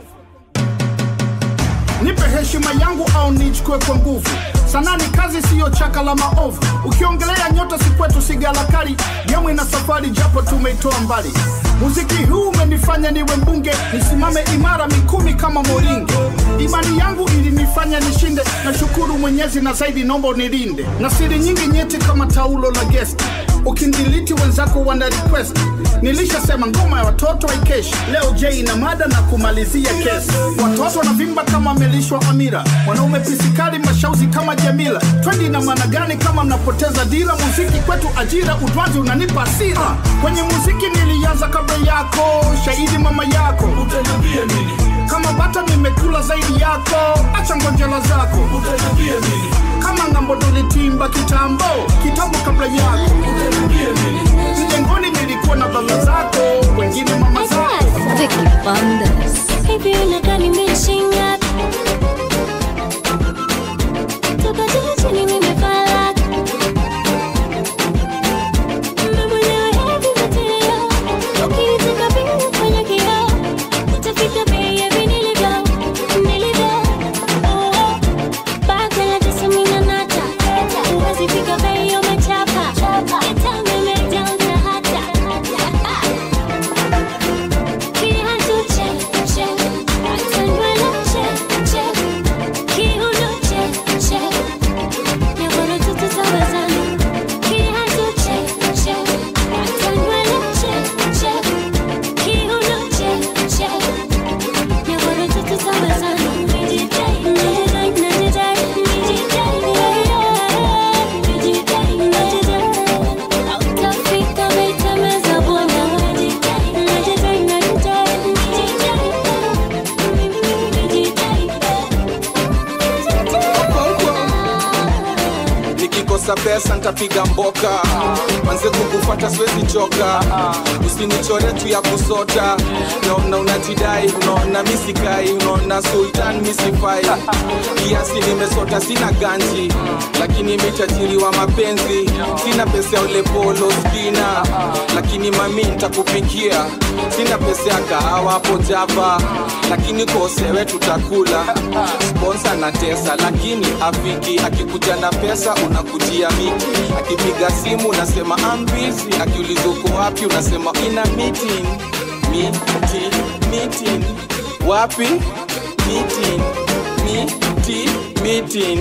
nipe heshima yangu au nichukue kwa nguvu sanaa ni kazi siyo chaka la maovu ukiongelea nyota si kwetu sigalakari gemu ina safari japo tumeitoa mbali muziki huu umenifanya niwe mbunge nisimame imara mikumi kama moringe imani yangu ilinifanya nishinde na shukuru mwenyezi na zaidi nomba unilinde na siri nyingi nyeti kama taulo la gesti ukindiliti wenzako wana request nilishasema ngoma ya watoto haikeshi leo j na mada na kumalizia kesi watoto wanavimba kama amelishwa amira wanaume pisikali mashauzi kama jamila twendi na maana gani kama mnapoteza dira muziki kwetu ajira udwanzi unanipa asira kwenye muziki nilianza kabla yako shahidi mama yako utaniambia nini kama bata nimekula zaidi yako acha ngonjela zako utaniambia nini kama ngambo tulitimba kitambo kitambo kabla yako utaniambia nini mjengoni nilikuwa na baba zako wengine mama zako Hivi unakaa nimeshinga toka juu chini nimefala Mimi mwenyewe hivi material ukinitaka bila kufanya kioo utafika bei ya vinilivyo nilivyo oh bado la tisa mina nata huwezi fika bei ya umechapa Itamu imejaza hata Kiatu check, check. Atanywele check, check. Kiuno check, check. Nyagono tututawezana. Kiatu check, check. Atanywele check, check. Kiuno check, check. Nyagono tututawezana. Nijidai, najidai, najidai, nijidai, yeah, yeah. Nijidai, najidai. Hautafika meitemeza bwana. Nijidai, najidai, najidai, nijidai. nikikosa pesa ntapiga mboka manze kukufata siwezi choka usinichore tu ya kusota naona unajidai unaona misikai unaona sultan misifai kiasi nimesota sina ganji lakini mitajiri wa mapenzi sina pesa ya ulepolo skina lakini mami ntakupikia sina pesa ya kahawa hapo java lakini kosewe tutakula sponsa na tesa lakini afiki akikuja na pesa unakujia miti akipiga simu unasema I'm busy akiuliza uko wapi unasema ina meeting meeting meeting wapi meeting miti meeting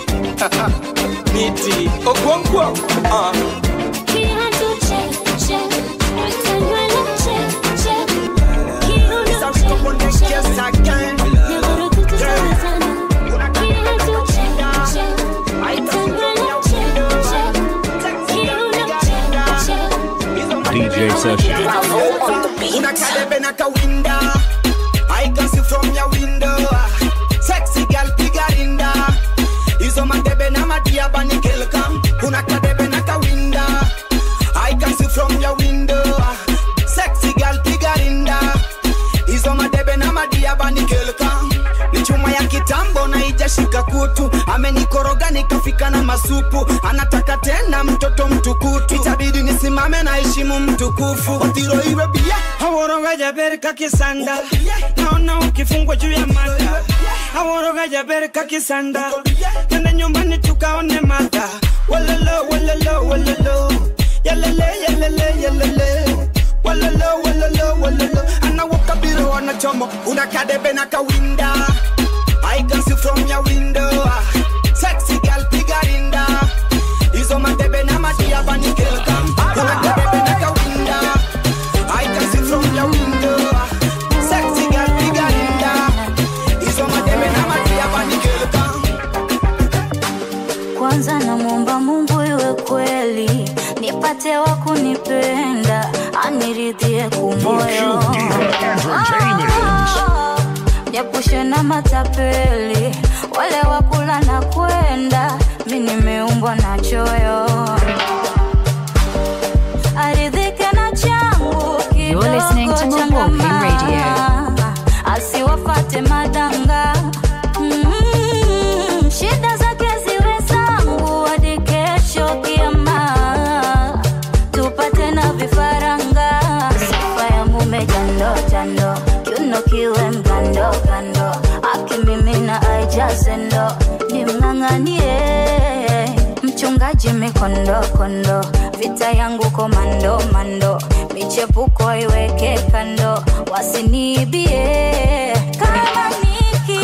miti okonkwo uh. Kiatu check, check. Atanywele check, check. Kiuno check, check. Nyagono tututawezana. Kiatu check, check. Atanywele check, check. Kiuno check, check. DJ Session. unakadebe na kawinda I can see from your window sexy girl pigarinda hizo madebe na madiaba ni kelkam unakadebe na kawinda I can see from your window sexy girl pigarinda hizo madebe na madiaba ni kelkam ni chuma ya kitambo na ijashika kutu amenikoroga nikafika na masupu anataka tena mtoto mtukutu itabidi nisimame na heshimu mtukufu otiro iwe bia aworoga jaber kakisanda naona ukifungwa juu ya mada aworoga jaber kakisanda tende nyumbani tukaone mada walalo walalo walalo yalele yalele yalele walalo walalo walalo anawoka biro anachomo unakadebe na kawinda I can see from your window sexy girl pigarinda hizo madebe na madiaba ni kelkam unakadebe na kawinda I can see from your window sexy girl pigarinda hizo madebe na madiaba ni kelkam kwanza namwomba mungu iwe kweli nipate wa kunipenda aniridhie kumoyo japushe na matapeli wale wakula na kwenda mi nimeumbwa na choyo aridhike na changu You're listening to kidogo Milwaukee changamana. Radio. asiwafate madanga Mm, shida zake ziwe zangu hadi kesho kiama tupate na vifaranga sifa ya mume jando jando kiuno kiwe mgando gando akimimina aijazendo nimng'ang'anie mchungaji mikondo kondo vita yangu komando mando michepuko iweke kando wasiniibie kama niki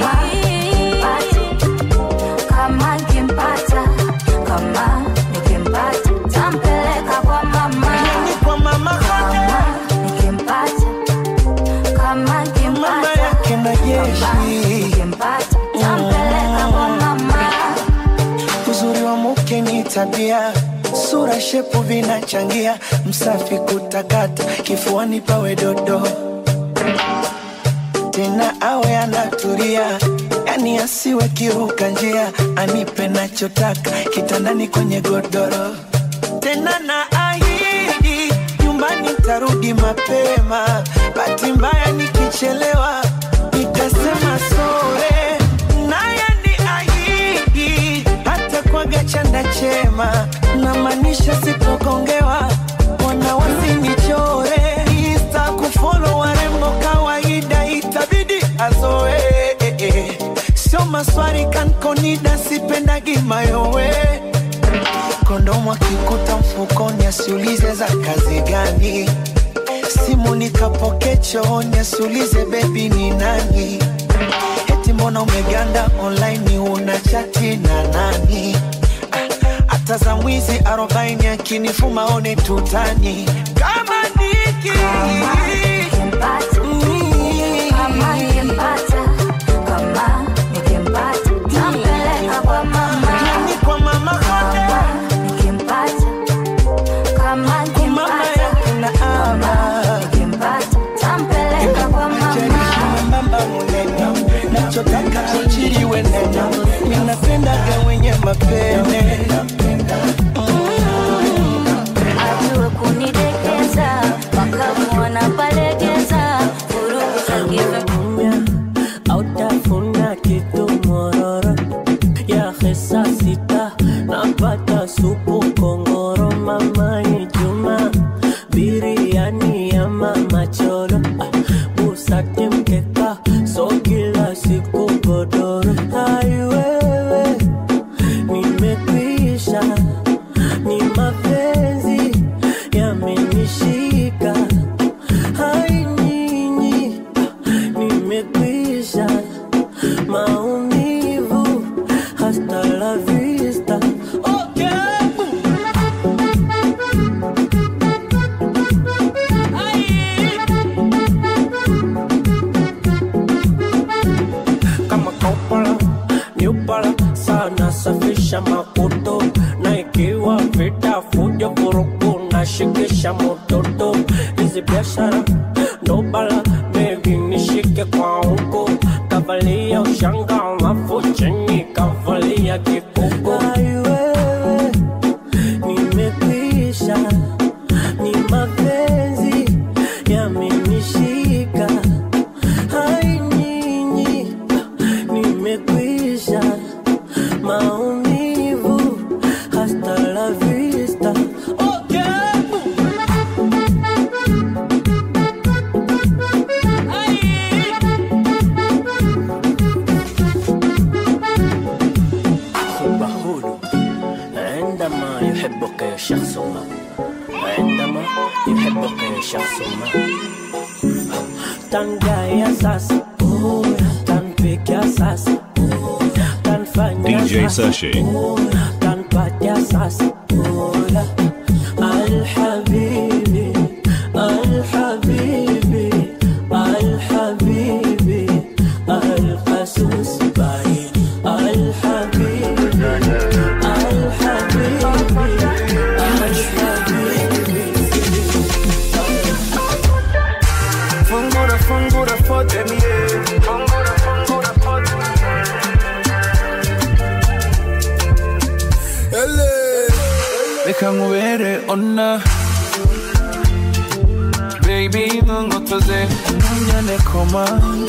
kama nikimpata kama nikimpata tampeleka kwa mama kwa mama kama nikimpata kama nikimpata kina jeshi nikimpata tampeleka kwa mama uzuri wa mke ni tabia sura shepu vinachangia msafi kutakata kifuani pawe dodo tena awe anatulia yani asiwe kiruka njia anipe nachotaka kitandani kwenye godoro tena na ahidi tarudi mapema bahati mbaya nikichelewa nitasema sore naye ni ahidi hata kwaga chanda chema na maanisha sipogongewa wana wasinichore insta kufolo warembo kawaida itabidi azoe sio maswari kankonida sipendagi mayowe kondomu akikuta mfukoni asiulize za kazi gani simu nikapoke chooni asiulize bebi ni nani eti mbona umeganda online una chati na nani Ah, hata za mwizi arobaini akinifuma one tutani kama niki Kama nikimpata, kama nikimpata, tampeleka kwa mama. Yani kwa mama Kama nikimpata, kama nikimpata, kama nikimpata, tampeleka kwa mama. mamba munene nachotaka kuchiriwe nene ninapendaga wenye mapene Ajue kunidekeza, wakamuona palegeza, vurugu za giza. autafuna kitu mororo ya hesa sita napata supu kongoro mamani juma biriani ya mama cholo ah, busati mkeka so kila siku godoro aiwewe nimekwisha ni mapenzi yamenishika hai nyinyi nimekwisha maumivu hasta la vista okay. kama kopala nyupala sana safisha makuto na ikiwa vita fujo vurugu na shikisha mototo hizi biashara ndobala bebi nishike kwa huko kavalia ushanga alafu chini kavalia kikuko aiwewe nimekwisha ni mapenzi yamenishika hai nyinyi nimekwisha maumivu hasta la vista okay. حب هولو عندما يحبك شخص ما عندما يحبك شخص ما تنجاي sasa tanpikia sasa tanfanya DJ Sashi. tanpatia sasa alhabibi alhabibi alhabibi alqasus bari alhabibi fungura fungura fote mie fungura fungura fote reka nkubere ona baby ntungotoze ntunyane koma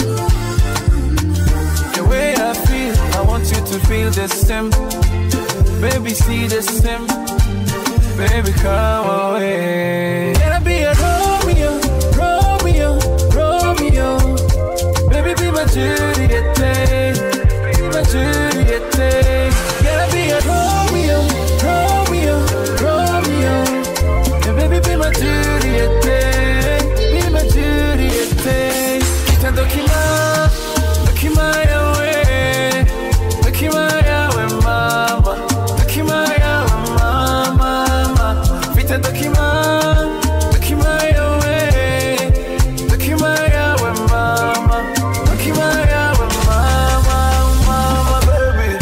the way I feel I want you to feel the same baby see the same baby come away can I be a Romeo Romeo Romeo baby be my Juliet be my Juliet can I be a Romeo Romeo Romeo and baby be my Juliet be my Juliet kitendo kima kima yawe kima yawe mama kima yawe mama mama vitendo kima kima yawe kima yawe mama kima yawe mama mama baby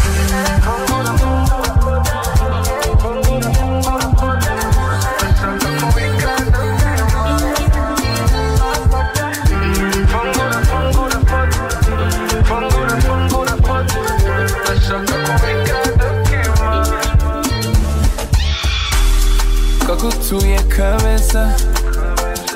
kakutuye kabeza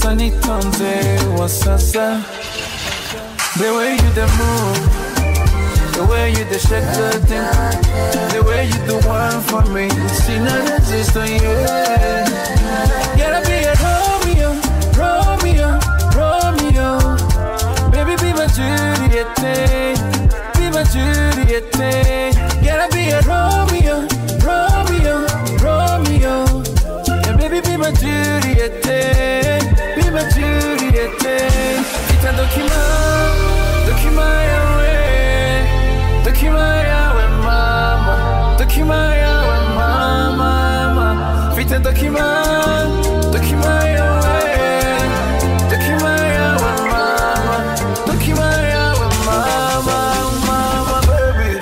sasa nitonze wa sasa the way you the move the way you the shake the thing the way you the one for me see not exist on you gotta be a Romeo Romeo Romeo baby be my Juliet be my Juliet gotta be a Romeo Romeo Romeo and baby be my Juliet be my Juliet Tita dokima dokima yawe dokima yawe mama dokima yawe mama mama Vita dokima dokima yawe dokima yawe mama dokima yawe mama mama baby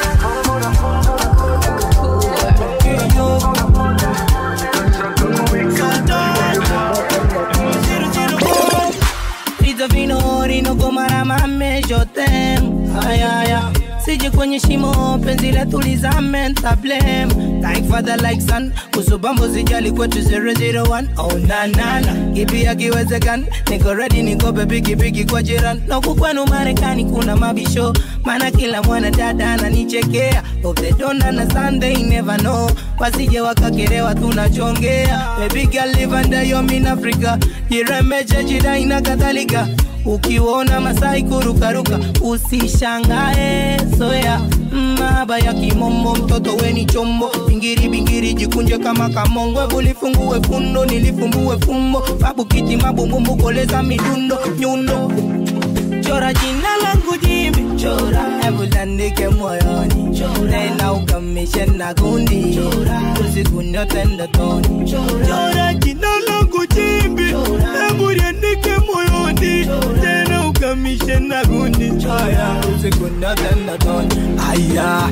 Vita vinori no gomara mame jotem ayaya sije kwenye shimo penzi letu lizame ntablem like father like son kusubambo zijali kwetu 001 oh na na na kipi akiwezekana niko ready niko bebigi bigi kwa jiran na huku kwenu marekani kuna mabisho maana kila mwana dada ananichekea of the dona na sunday never know wasije wakakerewa tunachongea baby girl live under your mean africa jiremeche jidai na kadhalika ukiona masai kurukaruka usishangae soya maba ya kimombo mtoto weni chombo bingiri bingiri jikunje kama kamongwe bulifungue fundo nilifumbue fumbo babu kiti mabumbumbu koleza midundo nyundo chora jina langu jimbi chora hebu landike moyoni tena ukamishe na gundi usiku nyote ndotoni chora jina langu jimbi hebu liandike moyoni tena ukamishe na gundi haya usiku nyote ndotoni aya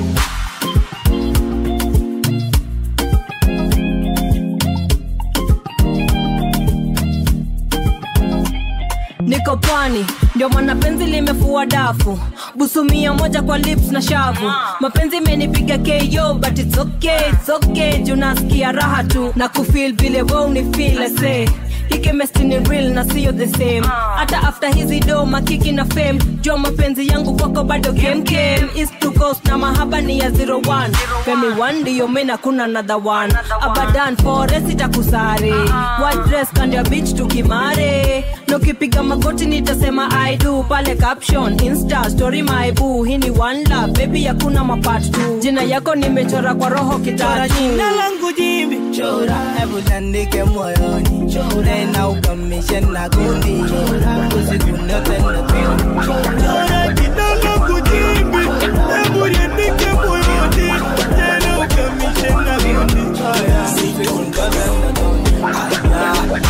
niko pwani ndio maana penzi limefua dafu busumia moja kwa lips na shavu mapenzi imenipiga ko but it's okay, it's okay juu nasikia raha tu na kufil vile we unifil say hii chemistry ni real na sio the same hata after hizi do makiki na fame jua mapenzi yangu kwako bado kemkem east to coast na mahaba ni ya 01 femi 1 ndiyo mena kuna another one abadan forest itakusare white dress kando ya beach tukimare nokipiga magoti nitasema i do pale caption insta story my boo hii ni one love baby hakuna mapart tu jina yako nimechora kwa roho chora kitatu jina langu jimbi chora hebu landike moyoni tena ukamishe na gundi usiku nyote ndotoni chora jina langu jimbi hebu liandike moyoni tena ukamishe na gundi haya usiku nyote ndotoni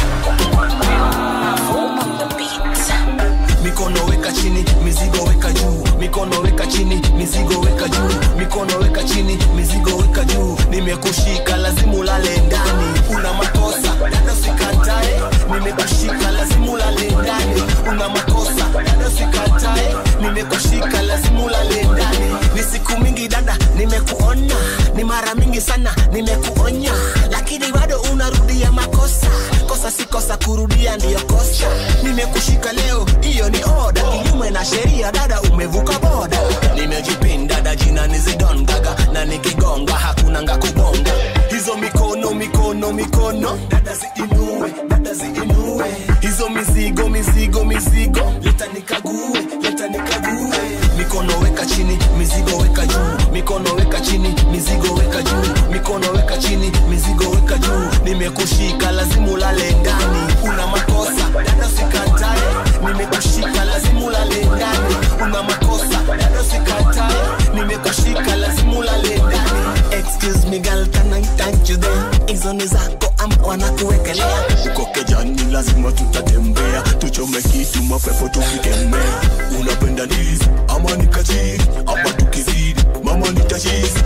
mikono weka chini mizigo weka juu mikono weka chini mizigo weka juu mikono weka chini mizigo weka juu nimekushika lazima ulale ndani una makosa dada sikatae nimekushika lazima ulale ndani una makosa dada sikatae nimekushika lazima ulale ndani ni siku mingi dada nimekuona ni mara mingi sana nimekuonya lakini bado unarudia makosa kosa si kosa kurudia ndiyo kosa nimekushika leo hiyo ni oda kinyume na sheria dada umevuka boda nimejipinda dada jina ni zidon gaga na nikigonga hakuna nga kubonga hizo mikono mikono mikono dada ziinue dada ziinue hizo mizigo mizigo mizigo leta nikague leta nikague mikono weka chini mizigo weka juu mikono weka chini mizigo weka juu mikono weka chini mizigo weka juu nimekushika lazima ulale ndani una makosa dada sikatae nimekushika lazima ulale ndani una makosa dada sikatae nimekushika lazima ulale ndani excuse me girl can I thank you there hizo ni zako ama wanakuwekelea uko kejani lazima tutatembea tuchome kitu mapepo tukikemea unapenda ndizi ama nikachiri ama tukizidi mama nitashizi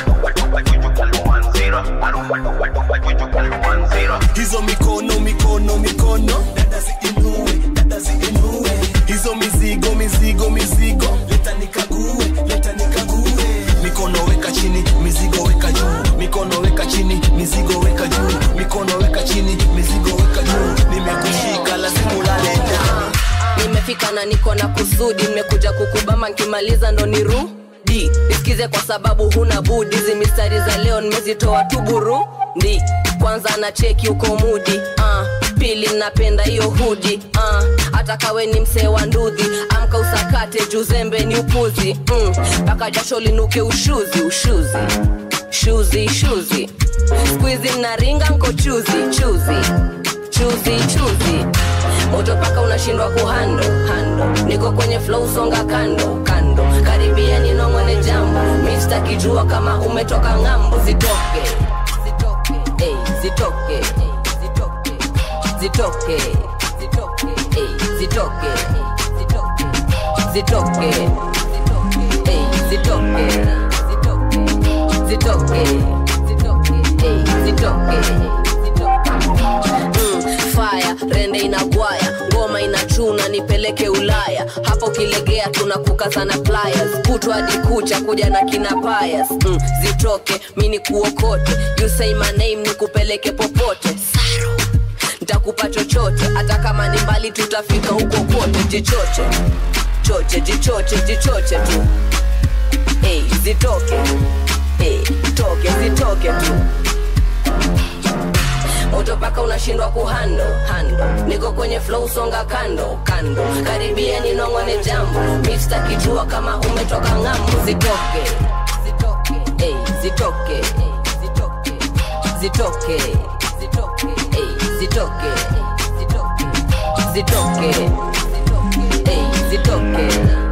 hizo mikono mikono mikono dada ziinue dada ziinue hizo mizigo mizigo mizigo leta nikague leta nikague mikono weka chini mizigo weka juu mikono weka chini mizigo weka juu mikono weka chini mizigo weka juu nimekushika la nimefika na niko na kusudi nimekuja kukubama nkimaliza ndo nirudi nisikize kwa sababu huna budi hizi mistari za leo nimezitoa tu burundi kwanza na cheki uko mudi uh, pili napenda hiyo hudi uh, hata kawe ni msee wa ndudhi amka usakate juzembe ni upuzi mpaka mm, jasho linuke ushuzi ushuzi shuzi shuzi skuizi mnaringa nko chuzi chuzi chuzi chuzi moto paka unashindwa kuhando hando niko kwenye flow songa kando kando karibia ninong'one jambo mista kijua kama umetoka ng'ambo zitoke zitoke ey, zitoke zitoke zitoke ey, zitoke zitoke ey, zitoke zitoke ey, zitoke Mm, fire rende inagwaya ngoma inachuna nipeleke ulaya hapo kilegea tunakukazana pliers kutwa hadi kucha kuja na kina payas mm, zitoke mi ni kuokote you say my name nikupeleke popote Saro. ntakupa chochote hata kama ni mbali tutafika huko kote jichoche choche jichoche jichoche tu hey, zitoke hey, toke zitoke tu moto paka unashindwa kuhando hando niko kwenye flow songa kando kando karibia ninong'one jambo mista kijua kama umetoka ng'ambo zitoke zitoke ey, zitoke zitoke zitoke ey, zitoke zitoke ey, zitoke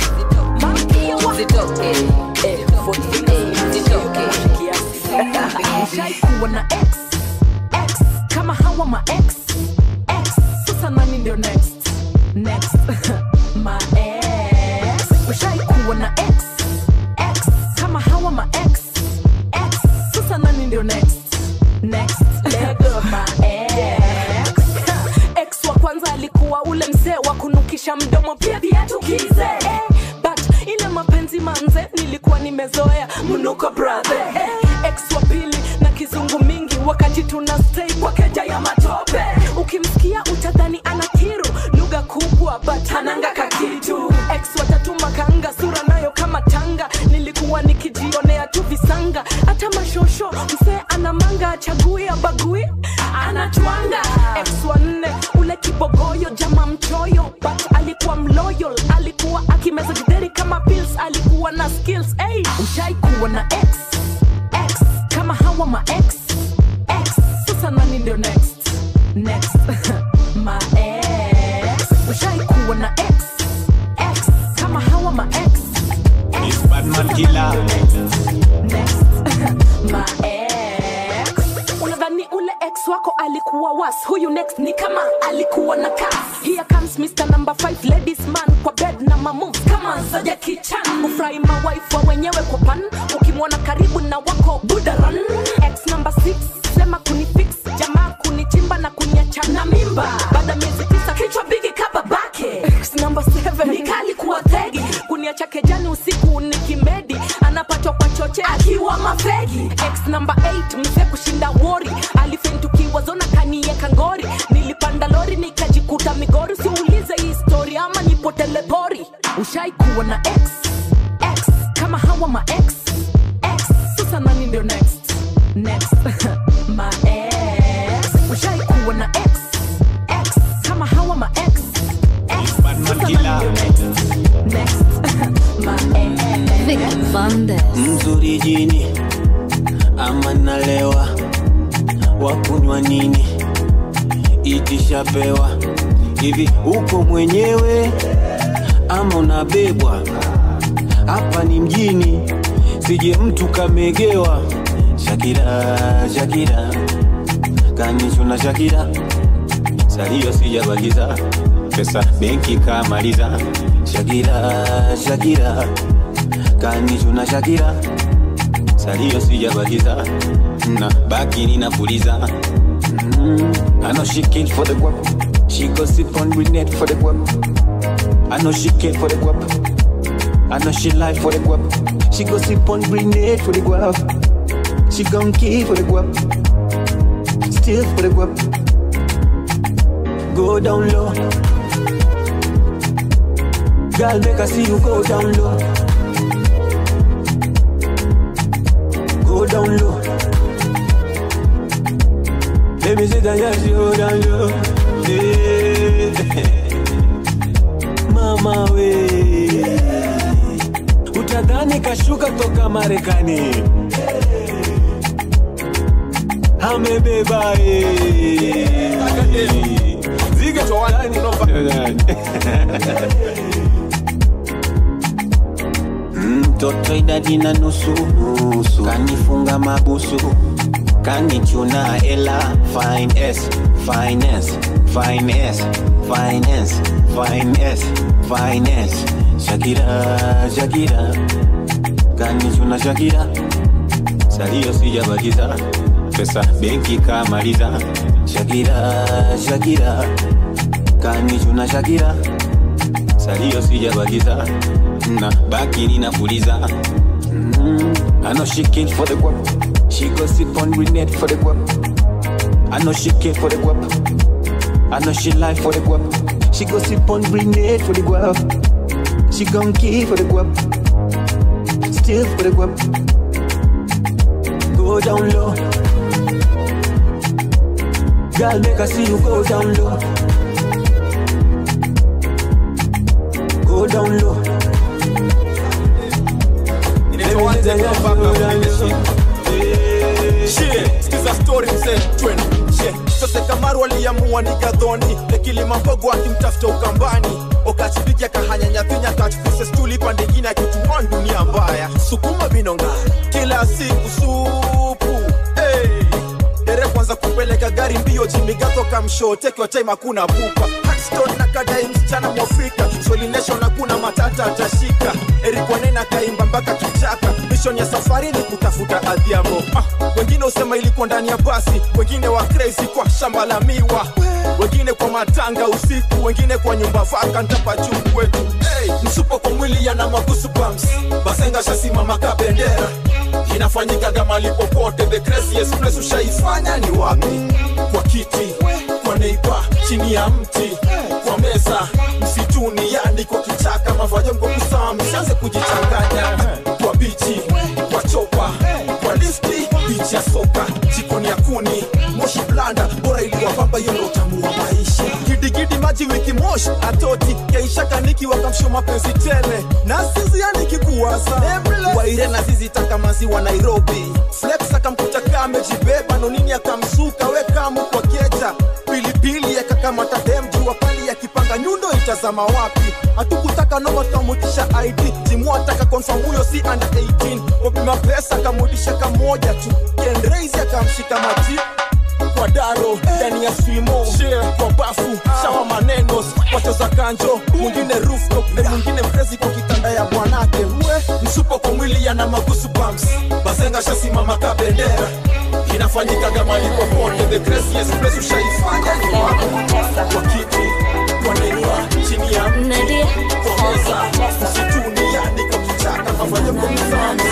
zitoke ey, zitoke ushaikuwa na x x kama hawa ma x x sasa nani ndio next next ma x ushaikuwa na x x kama hawa ma x x sasa nani ndio next next lego ma x x wa kwanza alikuwa ule mzee wa kunukisha mdomo pia viatu kize eh, but ile mapenzi manze nilikuwa nimezoea mnuko brother eh, x wa pili na kizungu mingi wakati tuna stay kwa keja ya matope ukimsikia utadhani ana kiru lugha kubwa but ananga kakitu x watatu makanga sura nayo kama tanga nilikuwa nikijionea tu visanga hata mashosho msee ana manga achagui abagui anatwanga x wa nne ule kibogoyo jama mchoyo but alikuwa mloyal alikuwa akimeza gidheri kama pills alikuwa na skills hey, ushaikuwa na x x kama hawa ma x x sasa nani ndio next next ma x ushaikuwa na x x kama hawa ma x It's Batman Killer. ma ex unadhani ule ex wako alikuwa was huyu next ni kama alikuwa na kas here comes mr number 5 ladies man kwa bed na mamoves kama zaja kichan ufurahi mawife wa wenyewe kwa pan ukimwona karibu na wako budaran ex number 6 sema kunifix jamaa kunichimba na kuniachana mimba baada miezi tisa kichwa bigi kababake ex number 7 nikali kuwa thegi kuniacha kejani usiku nikimedi anapatwa kwa choche akiwa mafegi ex number 8 mzee kushinda wori alifentukiwa zona kanieka ngori nilipanda lori nikajikuta migori siulize hii story ama nipotele pori ushaikuwa na ex ex kama hawa ma ex ex sasa nani ndio next next ma ex ushaikuwa na ex ex kama hawa ma ex ex sasa nani ndio next next ma ex Vicky Bandes. mzuri jini ama nalewa wakunywa nini itishapewa hivi uko mwenyewe ama unabebwa hapa ni mjini sije mtu kamegewa shakira shakira kanichuna shakira salio sijabakiza pesa benki kamaliza shakira shakira kanichuna shakira salio sijabakiza na baki ninapuliza mm, I know she came for the guap She go sip on brunette for the guap I know she came for the guap I know she lie for the guap She go sip on brunette for the guap She gon' kill for the guap Still for the guap Go down low Girl, make I see you go down low. Go down low. Let me sit down, yes, you go down low. Yeah. Mama we utadhani kashuka toka Marekani amebeba eh. Ziga ndani mtoto idadi na nusu nusu kanifunga mabusu kanichuna ela finance finance finance finance finance finance shakira shakira kanichuna shakira salio sijabakiza pesa benki kamaliza shakira shakira kanichuna shakira salio sijabakiza na baki ninafuliza mm, I know she came for the guap She go sip on grenade for the guap I know she came for the guap I know she lie for the guap She go sip on grenade for the guap She gon' kill for the guap Still for the guap Go down low Girl make I see you go down low Go down low skiza story mzee twende she sose kamaru aliamua ni gadhoni lekilimambogo akimtafuta ukambani okachipiga kahanyanyathinya kachfuse stuli pande ingine akitumwa dunia mbaya sukuma binonga kila siku supu hey. dere kwanza kupeleka gari mbio jimigato kamshotekiwa time hakuna pupa Hackstone na kadai msichana mwafrika solination hakuna matata atashika erikwanena kaimba mpaka kichaka mission ya safari ni kutafuta adhiambo ah, wengine usema ilikuwa ndani ya basi wengine wa crazy kwa shamba la miwa wengine kwa matanga usiku wengine kwa nyumba vaka ntapa juu kwetu hey, msupo kwa mwili yana magusu bumps basenga shasimama ka bendera inafanyikaga mali popote the craziest place ushaifanya ni wapi kwa kiti kwa neiba chini ya mti kwa meza msituni yani kwa kichaka mavajo mko kusaa msianze kujichanganya kwa bichi kwa chopa kwa listi bichi ya soka jikoni ya kuni moshi blanda bora iliwapamba hiyo ndo utamu wa maisha gidigidi maji wiki moshi atoti keisha kaniki wakamsho mapenzi tele na sizi yani kikuwasa waire na zizi taka maziwa nairobi flex akamkuta kamejibeba nonini akamsuka wekamu kwa keja pilipili yakakamata dem jua pali yakipanga nyundo itazama wapi hatukutaka noma tukamutisha id timu ataka confirm huyo si under 18 wapima pesa akamutisha kamoja tu kendraisi akamshika maji kwa daro ndani ya swimo kwa bafu shawa maneno wacheza kanjo mwingine rooftop na mwingine mrezi kwa kitanda ya bwanake we msupo kwa mwili yana magusu bumps bazenga shasimama ka bendera inafanyikaga mali popote the craziest place ushaifanya ni wapi kwa kiti kwa neiba chini ya mti kwa meza msituni yani kwa kichaka mafanya kwa mizani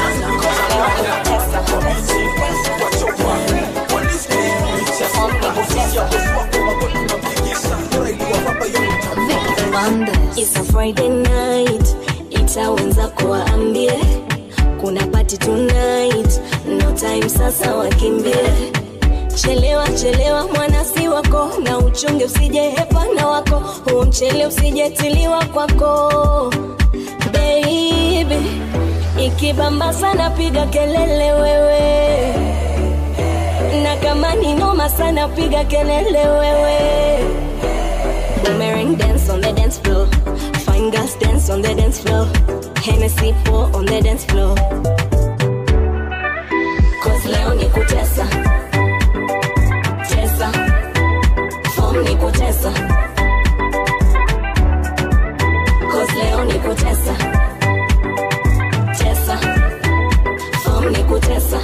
kwa bichi kwa chopa kwa listi bichi ya soka ofisi ya bosi wako magoti unampigisha bora iliwapamba hiyo It's a Friday night, ita wenzako waambie kuna party tonight, no time sasa wakimbie. Chelewa chelewa mwana si wako, na uchunge usije hepa na wako, huu mchele usijetiliwa kwako baby. Ikibamba sana piga kelele wewe, na kama ni noma sana piga kelele wewe. Boomerang dance on the dance floor. Fine girls dance on the dance floor. Hennessy pour on the dance floor. Cause leo ni kutesa. Tesa. Form ni kutesa. Cause leo ni kutesa. Tesa. Form ni kutesa.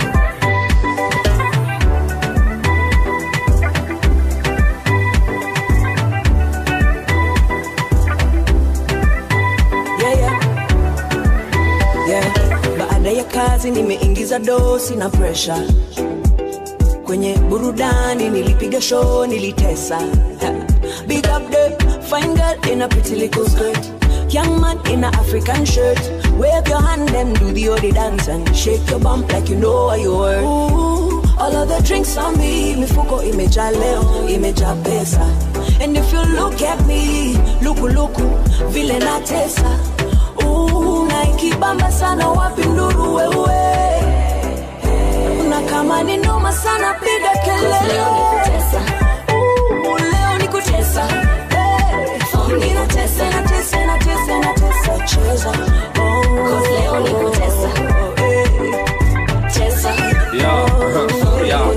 yeah, yeah. Yeah. Baada ya kazi nimeingiza dosi na presha kwenye burudani, nilipiga show, nilitesa Ha. Big up the fine girl in a pretty little skirt. young man in a African shirt. Wave your hand and do the odi dance and shake your bump like you know what you were. Ooh, all of the drinks on me, mifuko imejaa leo, imejaa pesa. And if you look at me, luku luku, vile natesa. Ooh, na ikibamba sana wapi nduru wewe. Na kama ni noma sana piga kelele. Ooh, leo ni kutesa. Hey, ninatesa, natesa, natesa, natesa, cheza. Oh, leo ni kutesa. Cheza. Yeah, huh, yeah.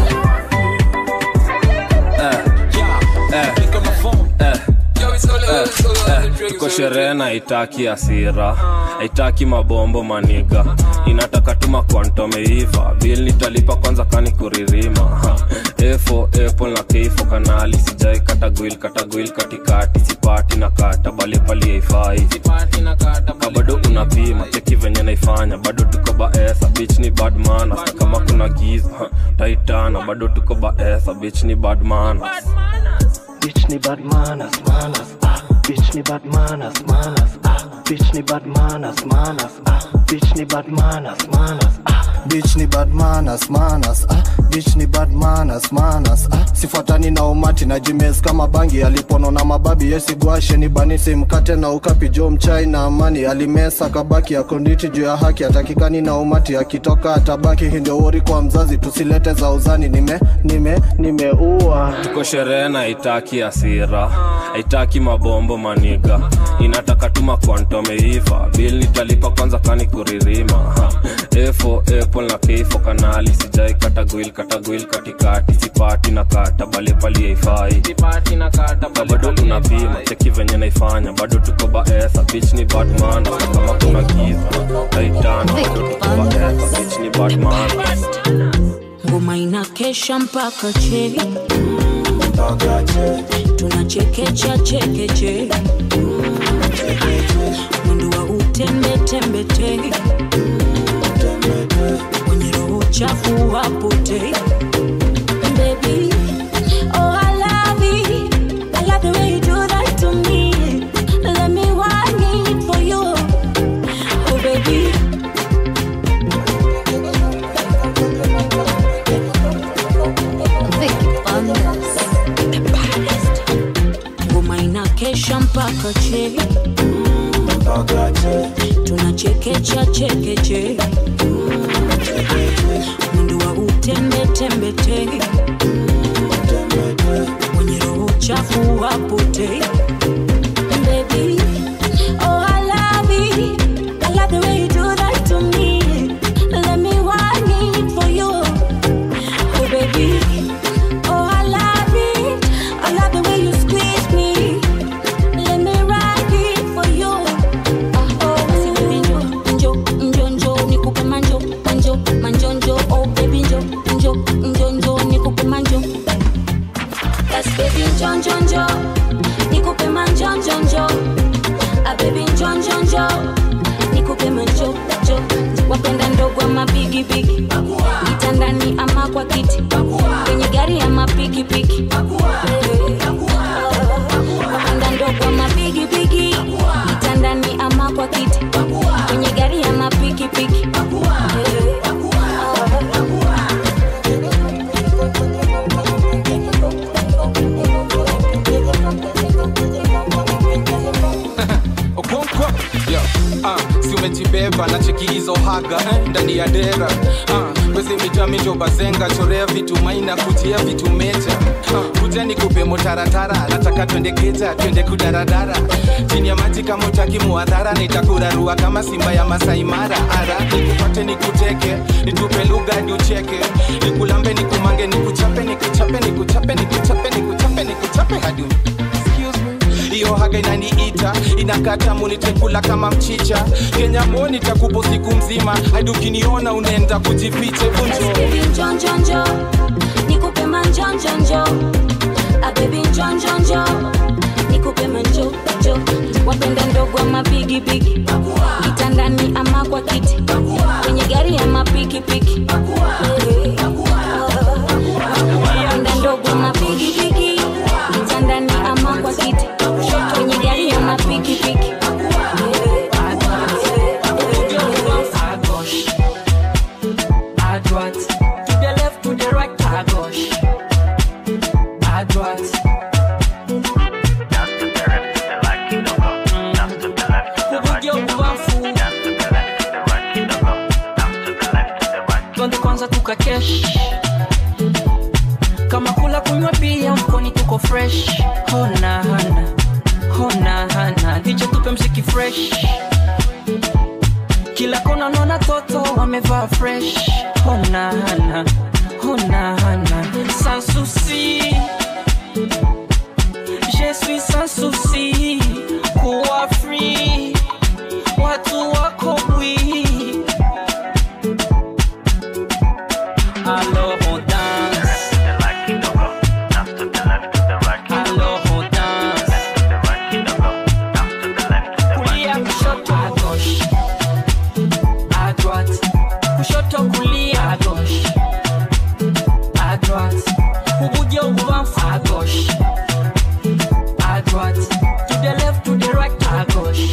Eh, eh, eh, eh, eh, tuko sherehe na itaki asira haitaki mabombo maniga inataka tuma kwantomeiva bil nitalipa kwanza kani kuririma Ha, efo apple na keifo kanali sijai katagwil katagwil katikati sipati na kata bali pali haifai ka bado unapima cheki venye naifanya bado tuko baesa bich ni badmana kama kuna giza ha, taitana bado tuko baesa bich ni badmana Bitch ni bad manners, manners, ah. Bitch ni bad manners, manners, ah. Bitch ni bad manners, manners, ah. Bitch ni bad manners, manners, ah. Bitch ni bad manners, manners, ah. Bitch ni bad manners, manners, ah. Sifuatani na umati na jimes kama bangi alipono na mababi yesigwashe ni banisi mkate na ukapi jo mchai na amani alimesa kabaki akonditi juu ya haki atakikani na umati akitoka atabaki hii ndio wori kwa mzazi tusilete za uzani nime nime nimeua tuko sherehe na haitaki asira haitaki mabombo maniga inataka tuma kwantomeiva bil nitalipa kwanza kani kuririma Ha, efo apple na keifo kanali sijai katagwil katagwil katikati sipati na kata bali pali haifai na bado unapima cheki venye naifanya bado tuko baesa bich ni badman kama kuna giza taitana bado tuko baesa bich ni badman ngoma inakesha mpaka che tunachekecha chekeche mwendo wa utembetembete kwenye roho chafu wapote Baby, oh, I love it. I love the way you do that to me. Let me want it for you. Oh, baby. ngoma inakesha mpaka che tunachekecha chekeche mwendo wa utembetembete mwenye roho chafu wapote Baby, oh, I love it. I love the way you do that to me. Let me want it for you. Oh, baby. Oh, I love it. I love the way you squeeze me. Let me ride it for you. Ah, oh, basi baby njo, njo, njo, njo, nikupe manjo, manjo, manjo, njo. Oh, baby njo, njo, njo, njo, nikupe manjo. Yes, baby njo, njo, njo, nikupe manjo, njo, njo. Ah, baby njo, njo, njo, nikupe manjo, njo. Wapenda ndogo ama bigi bigi, kitandani ama kwa kiti, kwenye gari ama pikipiki. Wapenda ndogo ama bigi bigi, kitandani ama kwa kiti, kwenye gari ama pikipiki. okonkwo yo ah, si umejibeba na cheki hizo haga eh, ndani ya dera ah, wezi mitamijo bazenga chorea vitu maina kujia vitu meja ah, kuja nikupe motaratara nataka twende keja twende kudaradara chini ya maji kama utaki muadhara nitakurarua kama simba ya masaimara ara nikupate nikuteke nitupe lugha hadi ucheke nikulambe nikumange nikuchape nikuchape nikuchape nikuchape nikuchape nikuchape hadi Excuse me. hiyo haga inaniita inakata munitekula kama mchicha kenya moni takupo siku mzima hadi ukiniona unaenda kujifiche vunjo Baby njo, njo, njo, nikupe manjo, njo, njo. Ah, baby njo, njo, njo, nikupe manjo, njo. Wapenda ndogo ama bigi bigi, kitandani ama kwa kiti, kwenye gari ama pikipiki. Wapenda ndogo ama bigi bigi, kitandani ama kwa kiti, kwenye gari ama pikipiki. tuka kesh kama kula kunywa pia mkoni tuko fresh hona hana hona hana dicho tupe mziki fresh kila kona naona toto wamevaa fresh hona hana hona hana sans souci je suis sans souci kuwa free watu wako bwi alors on danse alors on danse kulia kushoto à gauche à droite kushoto kulia à gauche à droite ubuja ububamfu à gauche à droite to the left to the right à gauche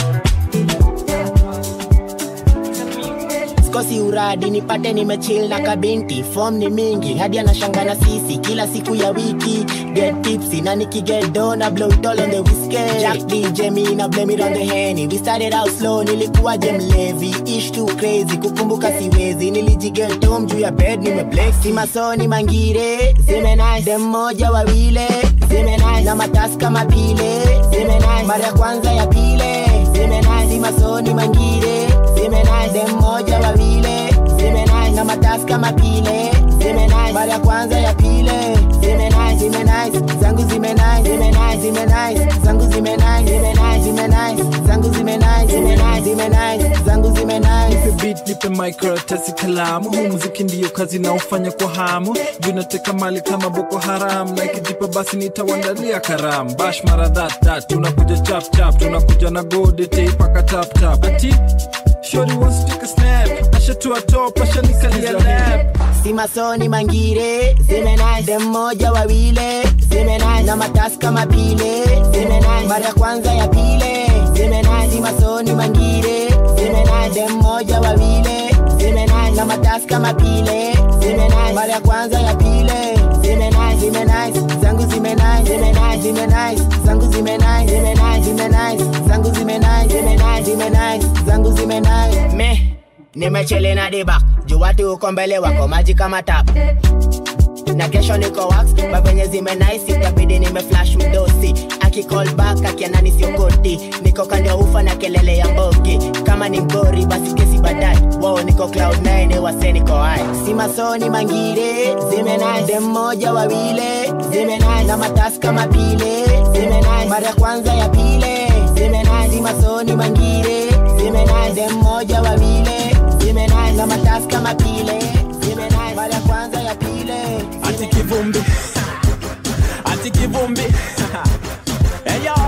sikosi uradi nipate nimechill na kabinti fom ni mingi hadi anashanga na sisi kila siku ya wiki get tipsy na nikiget do na blow it all on the whiskey jack dj me na blame it on the henny we started out slow nilikuwa je mlevi ish too crazy kukumbuka siwezi nilijiget home juu ya bed nimeblex si masoni mangire zime nice dem moja wawile zime nice na matasi kama pile zime nice mara ya kwanza ya pile zime nice si masoni mangire zime nice dem moja wawile zime nice na matasi kama pile zime nice mara ya kwanza ya pile zime nice zime nice zangu zime nice zime nice zime nice zangu zime nice zime nice zime nice zangu zime nice zime nice zime nice zangu zime nice nipe beat nipe microtesi kalamu huu muziki ndiyo kazi naofanya kwa hamu juu nateka mali kama boko haram na ikijipa basi nitawandalia karam bash mara that that tunakuja chap chap tunakuja na gode teipaka tap tap ati shori wants to take a snap ashatua top ashanikalia lap si masoni mangire zime nice dem moja wawile zime nice na matasi kama pile zime nice mara ya kwanza ya pile zime nice si masoni mangire zime nice dem moja wawile zime nice na matasi kama pile zime nice mara ya kwanza ya pile zime nice zime nice zangu zime nice zime nice zime nice zangu zime nice zime nice zime nice zangu zime nice zime nice zime nice zangu zime nice me nimechele na dibak juu watu uko mbele wako maji kama tap na kesho niko wax mavenye zime nice itabidi nime flash mdosi akicall back akianani siokoti niko kando ya ufa na kelele ya mbogi kama ni mgori basi kesi baadaye wow niko cloud 9 wase niko hai si masoni mangire zime nice dem moja wawile zime nice na matasi kama pile zime nice mara ya kwanza ya pile zime nice si masoni mangire zime nice dem moja wawile zime nice na matasi kama pile zime nice mara ya kwanza ya pile ati kivumbi ati kivumbi hey yo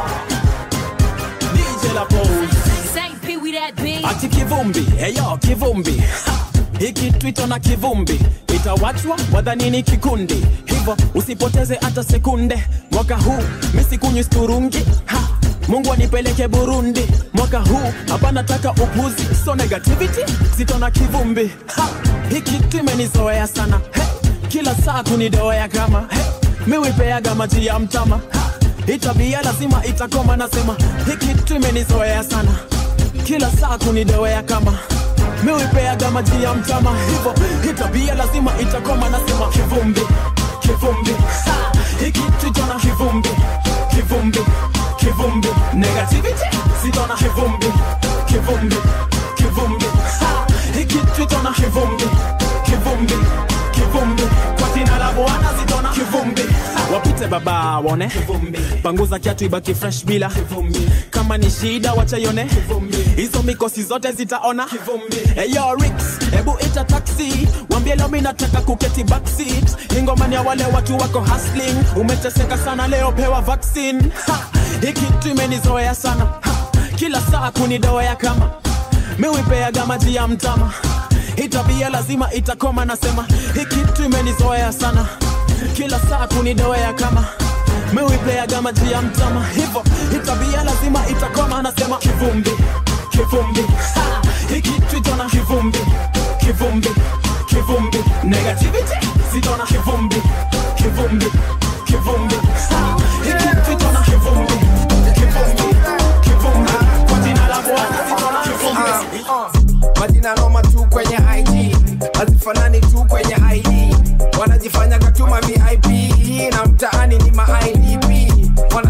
DJ La Pose St. Pee Wee that big. ati kivumbi hey yo kivumbi Ha! hiki twito na kivumbi itawachwa wadhanini kikundi hivyo usipoteze hata sekunde mwaka huu misikunywi sturungi ha! mungu anipeleke burundi mwaka huu hapa nataka upuzi so negativity zito na kivumbi ha! hiki timenizoea sana hey! kila saa kunidoea kama hey! miwipeaga maji ya mtama ha! hii tabia lazima itakoma nasema hiki timenizoea sana kila saa kunidoea kama miwipeaga maji ya mtama hivo hii tabia lazima itakoma nasema kivumbi kivumbi Ha! hiki tujona kivumbi kivumbi kivumbi negativity sitona kivumbi kivumbi kivumbi Ha! hiki tujona kivumbi kivumbi kivumbi kwa jina la bwana zitona kivumbi Ha! wapite baba waone panguza kiatu ibaki fresh bila kama ni shida wachaione hizo mikosi zote zitaona eyo rix hebu ita taxi wambie leo mi nataka kuketi backseat ingomani ya wale watu wako hustling umeteseka sana leo pewa vaccine ha, hii kitu imenizoea sana ha, kila saa kunidoea kama miwipeaga maji ya mtama hii tabia lazima itakoma nasema hii kitu imenizoea sana kila saa kunidoea kama miwipeaga maji ya mtama hivo hii tabia lazima itakoma anasema kivumbi kivumbi Ha! hii kitu itona kivumbi kivumbi kivumbi negativity zitona kivumbi kivumbi kivumbi Ha! hii kitu itona kivumbi kivumbi kivumbi kwa jina la bwana zitona kivumbi majina noma tu kwenye IG hazifanani tu kwenye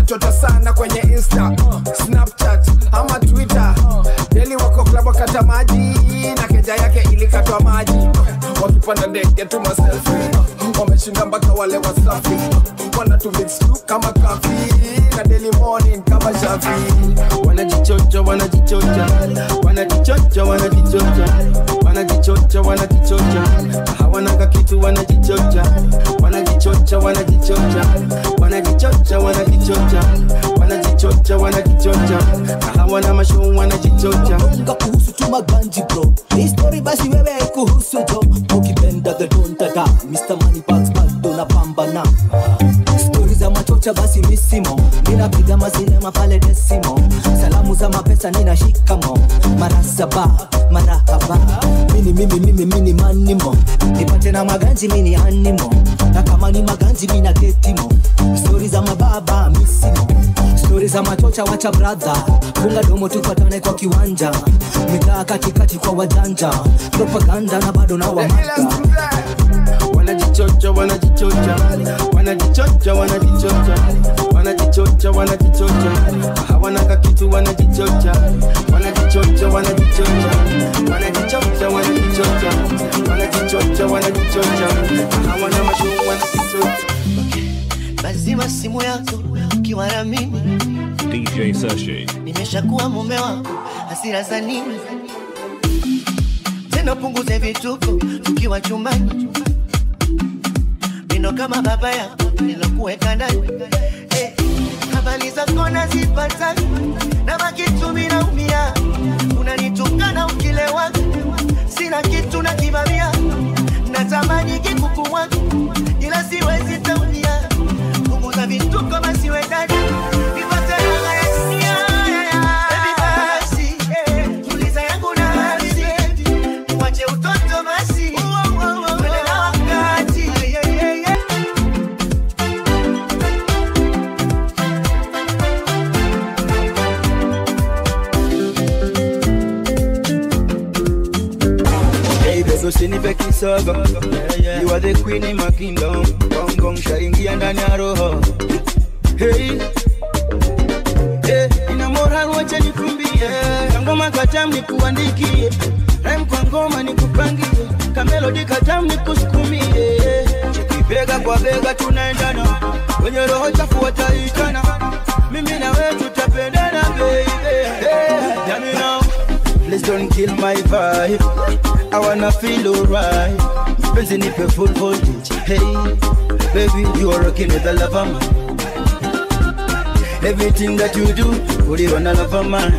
wanachota sana kwenye insta snapchat ama twitter deli wako klabu wakata maji na keja yake ilikatwa maji wakipanda ndege tu maselfi wameshinda mpaka wale wasafi wanatumix kama kafi na daily morning kama shafi wanajichocha wanajichocha wanajichocha wanajichocha wanajichocha wanajichocha hawanaka kitu wanajichocha wanajichocha wanajichocha wanajichocha wanajichocha wanajichocha wanajichocha hawana mashuu wanajichocha Kumbuka kuhusu tu maganji bro hii story basi wewe kuhusu jo ukipenda the don dada Mr. Money Bags bado na pambana stori za machocha basi misimo ninapiga masinema pale desimo salamu za mapesa nina shikamo mara saba marahaba mini mimi mimi mini manimo nipate na maganji mini animo na kama ni maganji mina getimo stori za mababa misimo stori za machocha wacha bradha funga domo tupatane kwa kiwanja mitaa katikati kwa wajanja propaganda na bado na wamata wanajichocha wanajichocha wanajichocha wanajichocha wanajichocha wanajichocha hawanaka kitu wanajichocha wanajichocha wanajichocha wanajichocha wanajichocha wanajichocha wanajichocha hawana mashuu wanajichocha lazima simu yako ukiwa na mimi DJ Sashi. nimeshakuwa mume wako hasira za nini tena punguze vituko tukiwa chumbani mino kama baba yako nilokuweka ndani Eh, habari zako nazipata na makitu minaumia unanitukana ukilewa sina kitu na kivamia natamani kikukuwa ila siwezi taumia punguza vituko basiwe ndani nipate raha ya dunia Baby basi, eh, tuliza yangu nafsi Wache utoto basi Twende na wakati yeah, yeah, yeah. Hey, baby, usinipe kisogo You are the queen in my kingdom Gong gong shaingia ndani ya roho Hey Hey, ina moral wacha nikumbie Kangoma katam nikuandikie Rhyme kwa ngoma nikupangie Kamelodi katam nikusukumie Cheki bega kwa bega tunaendana Wenye roho chafu wataitana Mimi na wewe tutapendana baby Hey, hear me now Please don't kill my vibe I wanna feel alright Penzi nipe full voltage Hey, baby you are rocking with the love of man Everything that you do Put it on the love of man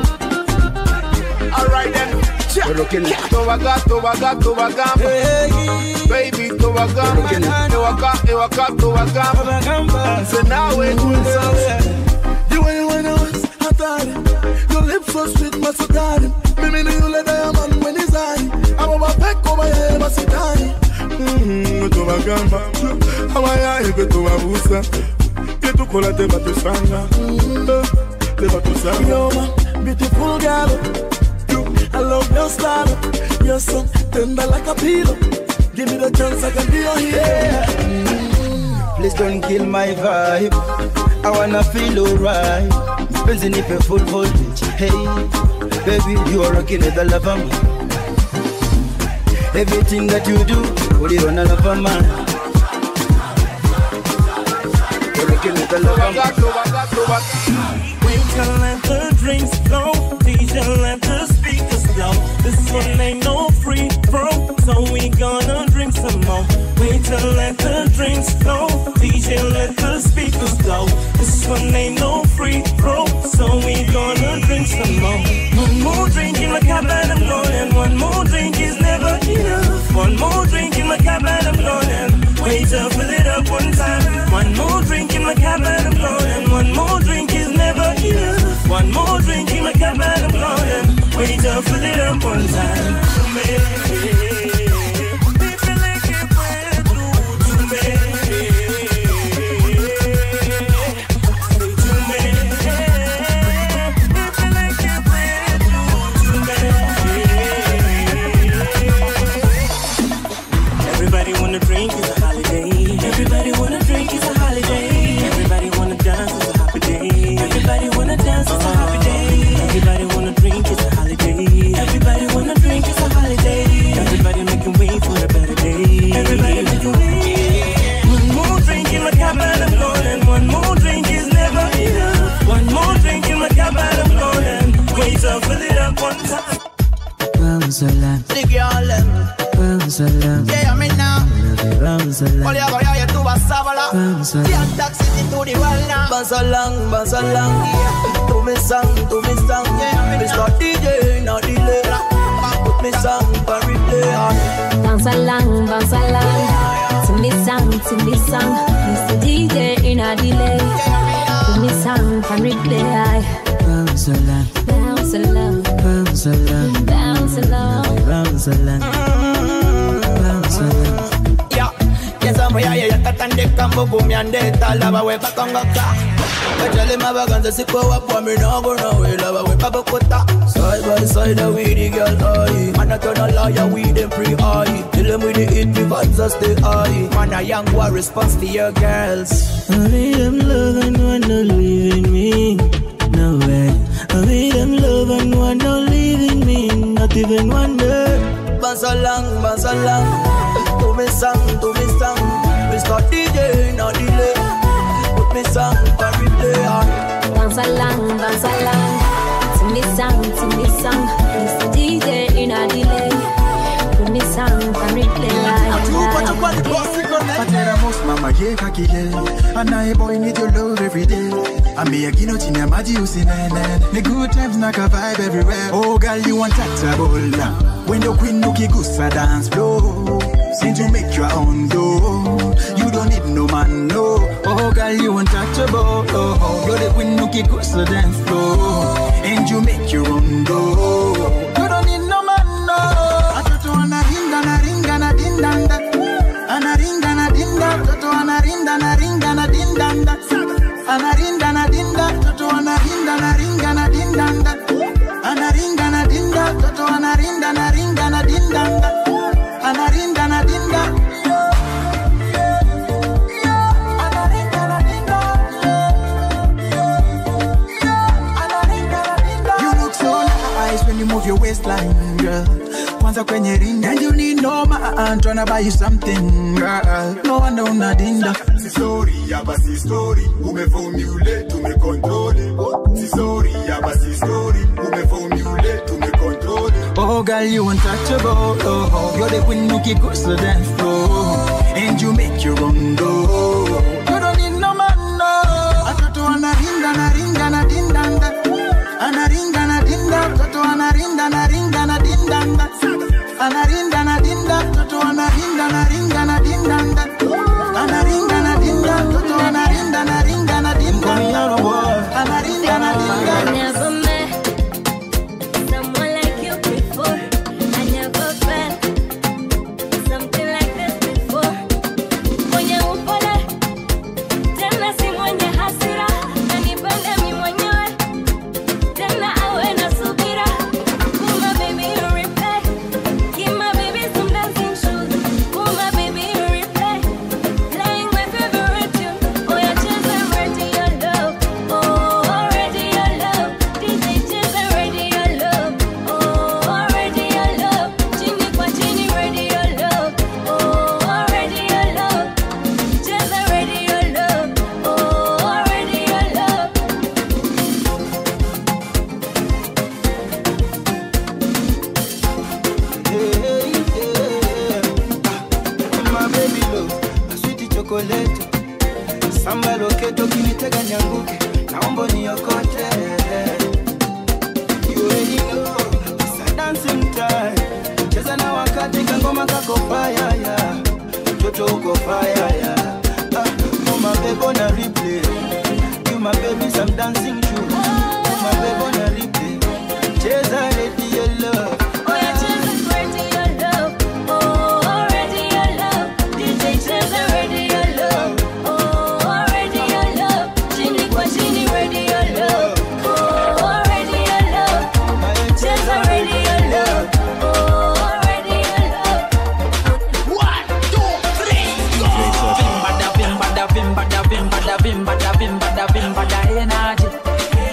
Alright then. We're rocking it Towaga, towaga, towagamba Baby, towagamba Ewaka, ewaka, towagamba Say now we're doing something The way you wanna was hatari Your lips so sweet masukari Mimi ni yule diamond when he's high Abo mapeko bayaye basitani Mm, tubagamba abayaye gwe tubabuusa byetukola tebatusanga Eh, tebatusanga You're my beautiful girl You, I love your style You're so tender like a pillow Give me the chance I can be your hero Please don't kill my vibe I wanna feel alright Penzi nipe full voltage Hey, baby you are rocking with the love of man Everything that you do Put it on the love of man You're rocking with the love of man We can let the drinks flow. DJ let the speakers blow. This one ain't no free throw, so we gonna drink some more. Wait till let the drinks flow. DJ let the speakers blow. This one ain't no free throw, so we gonna drink some more. One more drink in my cup and I'm going. One more drink is never enough. One more drink in my cup and I'm going. Wait till fill it up one time. One more drink in my cup and I'm going. One more drink is never enough. One more drink in my cup and I'm going. Wait till fill it up one time. Everybody wanna drink, it's a holiday. Everybody wanna drink, it's a holiday. Everybody wanna dance. Bounce along. Yeah, me now. Bounce along. All you ever hear you do a sabala. Bounce along. Yeah, taxi to the world now. Bounce along, bounce along, yeah. To me song, to me song, yeah. Mr. DJ, no delay. Put me song for replay. Bounce along, bounce along. To me song, to me song. Mr. DJ in a delay. To me song can replay. Bounce along. Bounce along, Bounce along. bounce along. Bounce along. Bounce along. Yeah, yes, I'm here, yeah, katande kambo gumi ande talaba we bakonga ka. Bajale mabaganza siko wapo mi no go no we lava we baba kota. Side by side we the girl eye. Man a turn a liar we them pre eye. Kill them with the hit me vibes a stay high. Man a young boy response to your girls. I made them love and one not leaving me. No way. I made them love and one not leaving me. Not even one day. Bounce along, bounce along. To me song, to me song. Mr. DJ, no delay. Put me song for replay. Bounce along, bounce along. To me song, to me song. Mr. DJ in a delay. To me song can replay. Patera mama ye kakile Anaye boy need your love every day I me a gino chini ya maji usinene Ni good times na ka vibe everywhere Oh girl you want untouchable now When your queen ukigusa dance floor Since you make your own dough You don't need no man no Oh girl you untouchable oh, oh. You're the queen ukigusa dance floor And you make your own dough You don't need no man no Atoto anaringa na ringa na dindanda anaringa na dinda mtoto anarinda na ringa na dindanda anarinda na dinda mtoto anarinda na ringa na dindanda anaringa na dinda mtoto anarinda na ringa na dindanda anarinda na dinda You look so nice when you move your waistline, girl. Kwanza kwenye ring and you need no man tryna buy you something, girl. No wonder unadinda. Si story ya basi story umeformulate tumecontrol Si story ya basi story umeformulate tumecontrol Oh, girl, you untouchable. Oh, oh. you're the queen who can go to the dance floor, and you make your own dough. You don't need no man, no. Atoto anaringa na ringa na dindanda, anaringa na dinda, toto anarinda na ringa na dindanda, anarinda na dinda, toto anarinda na ringa na dindanda, anaringa na dinda, toto anarinda na ringa na dindanda, anarinda na I dinda. never met someone like you before. I never felt something like this before. Mwenye upole tena si mwenye hasira, anipende mi mwenyewe tena awe na subira. Pull my baby you replay, give my baby some dancing shoes. Pull my baby you replay, playing my favorite tune. Oh yeah, cheza radio love, oh radio love. DJ cheza radio love, oh radio love. Chini kwa chini radio love, oh radio love. Cheza radio love, oh radio love. My baby love, a sweet chocolate. Samba loketo kinitega nyanguke, naomba niokote. You already know, it's a dancing time. Cheza na wakati kangoma kako fire ya. Mtoto uko fire ya. Ah, oh my baby on a replay. You my baby some dancing shoes. Oh my baby on a replay. Cheza radio love. Oh yeah, cheza radio love, oh radio love. DJ cheza radio love, oh radio love. Chini kwa chini radio love, oh radio love. Cheza radio love, oh radio love. One, two, three, go! Vimbada, vimbada, vimbada, vimbada, vimbada, vimbada, vimbada, energy.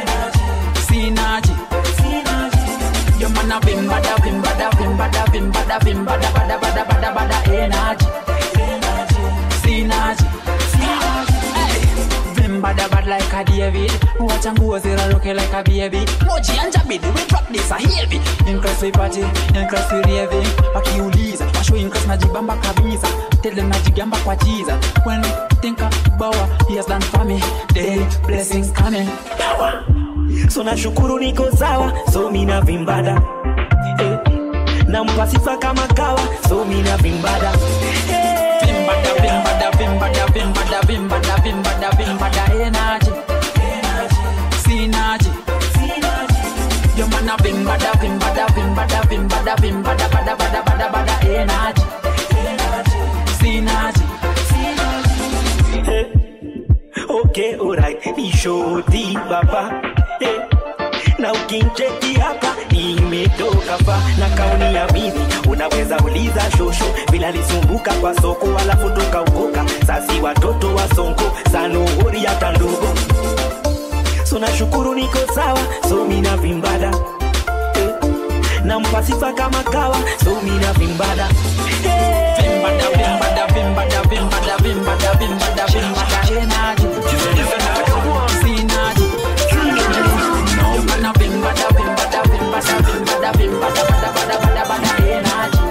a David. Watch and go zero looking like a baby. Moji and Jabidi, we drop this a heavy. Increase we party, increase we raving. Wakiuliza, washo increase najibamba kabisa. Tell them najigamba kwa Jesus. When we think about what he has done for me, daily blessings coming. so nashukuru niko sawa so mina vimbada eh. nampa sifa kama kawa so mina vimbada Vimbada, vimbada, vimbada, vimbada, vimbada, vimbada, vimbada, energy. Synergy. Your man a vimbada, vimbada, vimbada, vimbada, vimbada, bada, bada, bada, bada, energy. Synergy. okay alright ni shoti baba eh. na ukincheki hapa nimetoka fa na kauni ya bibi unaweza uliza shosho bila lisumbuka kwa soko alafu tukaukoka sasi watoto wa sonko sanuhuri hata ndogo so nashukuru niko sawa so mina vimbada eh. nampa sifa kama kawa so mina vimbada Vimbada, vimbada, vimbada, vimbada, vimbada, vimbada, vimbada, energy. Synergy. Your man a vimbada, vimbada, vimbada, vimbada, vimbada, bada, bada, bada, bada, energy.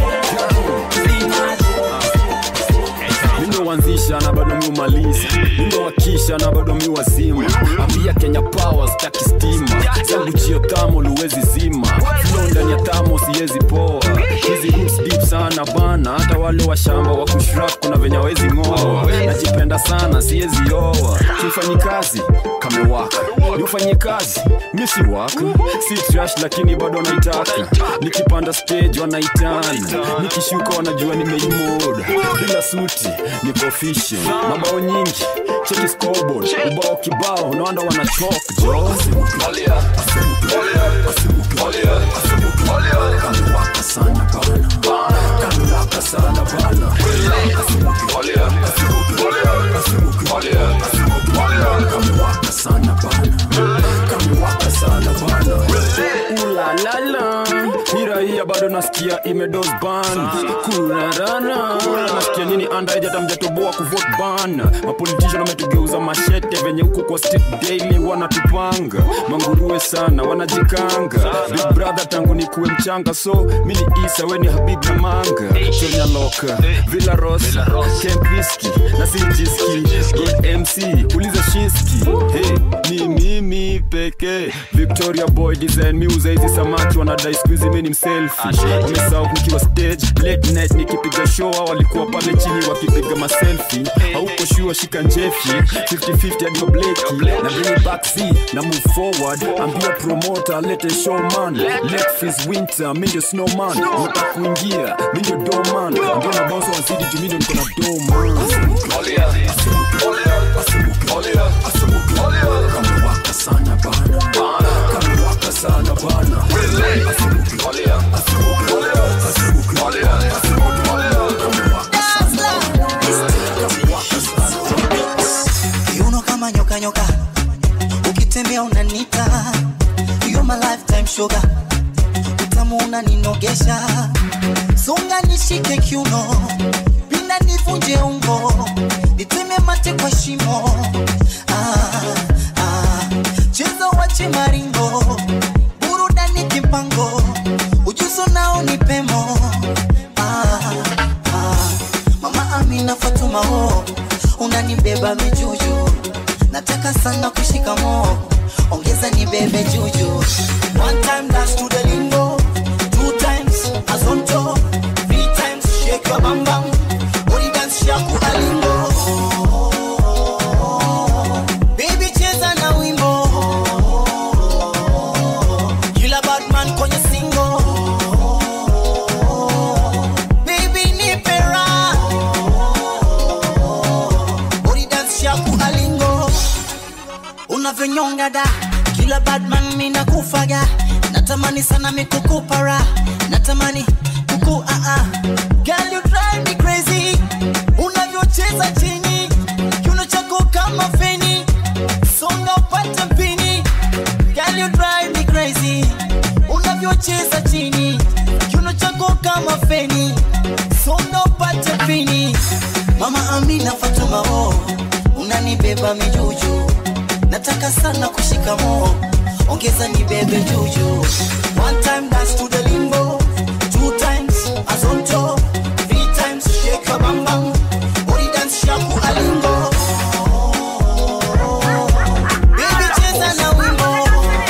mindowanzisha na bado miumaliza mindowakisha na bado miwazima ambia kenya power staki stima zangu chio tamo luwezi zima flo ndani ya tamo siwezi poa hizi roots deep sana bana hata wale wa shamba wa kushrap kuna venye wezi ng'oa najipenda sana siwezi oa kifanyi kazi kamewaka niufanyie kazi misi waka si trash lakini bado naitaka nikipanda stage wanaitana nikishuka wanajua nimeimoda bila suti niko official mabao nyingi cheki scoreboard ubao kibao naanda wanachok jo kamewaka sana bana kamewaka sana bana kamewaka sana bana kamewaka sana bana ulalala hiraia bado nasikia imedos ban kurarana nasikia nini andaejata mjatoboa kuvot ban mapolitician wametugeuza mashete venye huku kwa street daily wanatupanga manguruwe sana wanajikanga big brother tangu nikuwe mchanga so mini isa weni habib na manga kenya loka villa rosa kempiski na sijiski god mc uliza shinski hey, ni mimi pekee victoria boy design miuza hizi samaki wanadai skuizi mi ni mselfi wamesahau nikiwa stage late night nikipiga show hao walikuwa pale chini wakipiga maselfi hauko shua shika njefi 50-50 hadi mableki na bring it back z na move forward ambia promoter lete showman let fees winter mi ndio snowman unataka kuingia mi ndio doman ambia na bounce wazidi juu mi ndio niko na doman kamewaka sana bana kamewaka sana bana kiuno kama nyoka nyoka ukitembea unanita You're my lifetime sugar utamu unaninogesha songa nishike kiuno pinda nivunje ungo niteme mate kwa shimo ah, ah. cheza wache maringo burudani kimpango ujuzo nao ni pemo ah, ah. mama amina fatuma ho unanibeba mijuju nataka sana kushika mo ongeza nibebe juju one time dance to the lingo two times azonto three times shake your bam bam body dance shaku alingo baby cheza na wimbo kila badman kwenye singo baby nipe raha body dance shaku alingo unavyonyonga da kila badman mina kufaga natamani sana mikukupara natamani kuku uh -uh. Girl, you drive me crazy unavyocheza chini kiuno chako kama feni songa upate mpini Girl, you drive me crazy unavyocheza chini kiuno chako kama feni songa upate mpini mama amina fatuma oh unanibeba mijuju nataka sana kushika moo ongeza ni bebe juju one time dance to the limbo two times azonto three times shake your bam bam body dance shaku alingo baby cheza na wimbo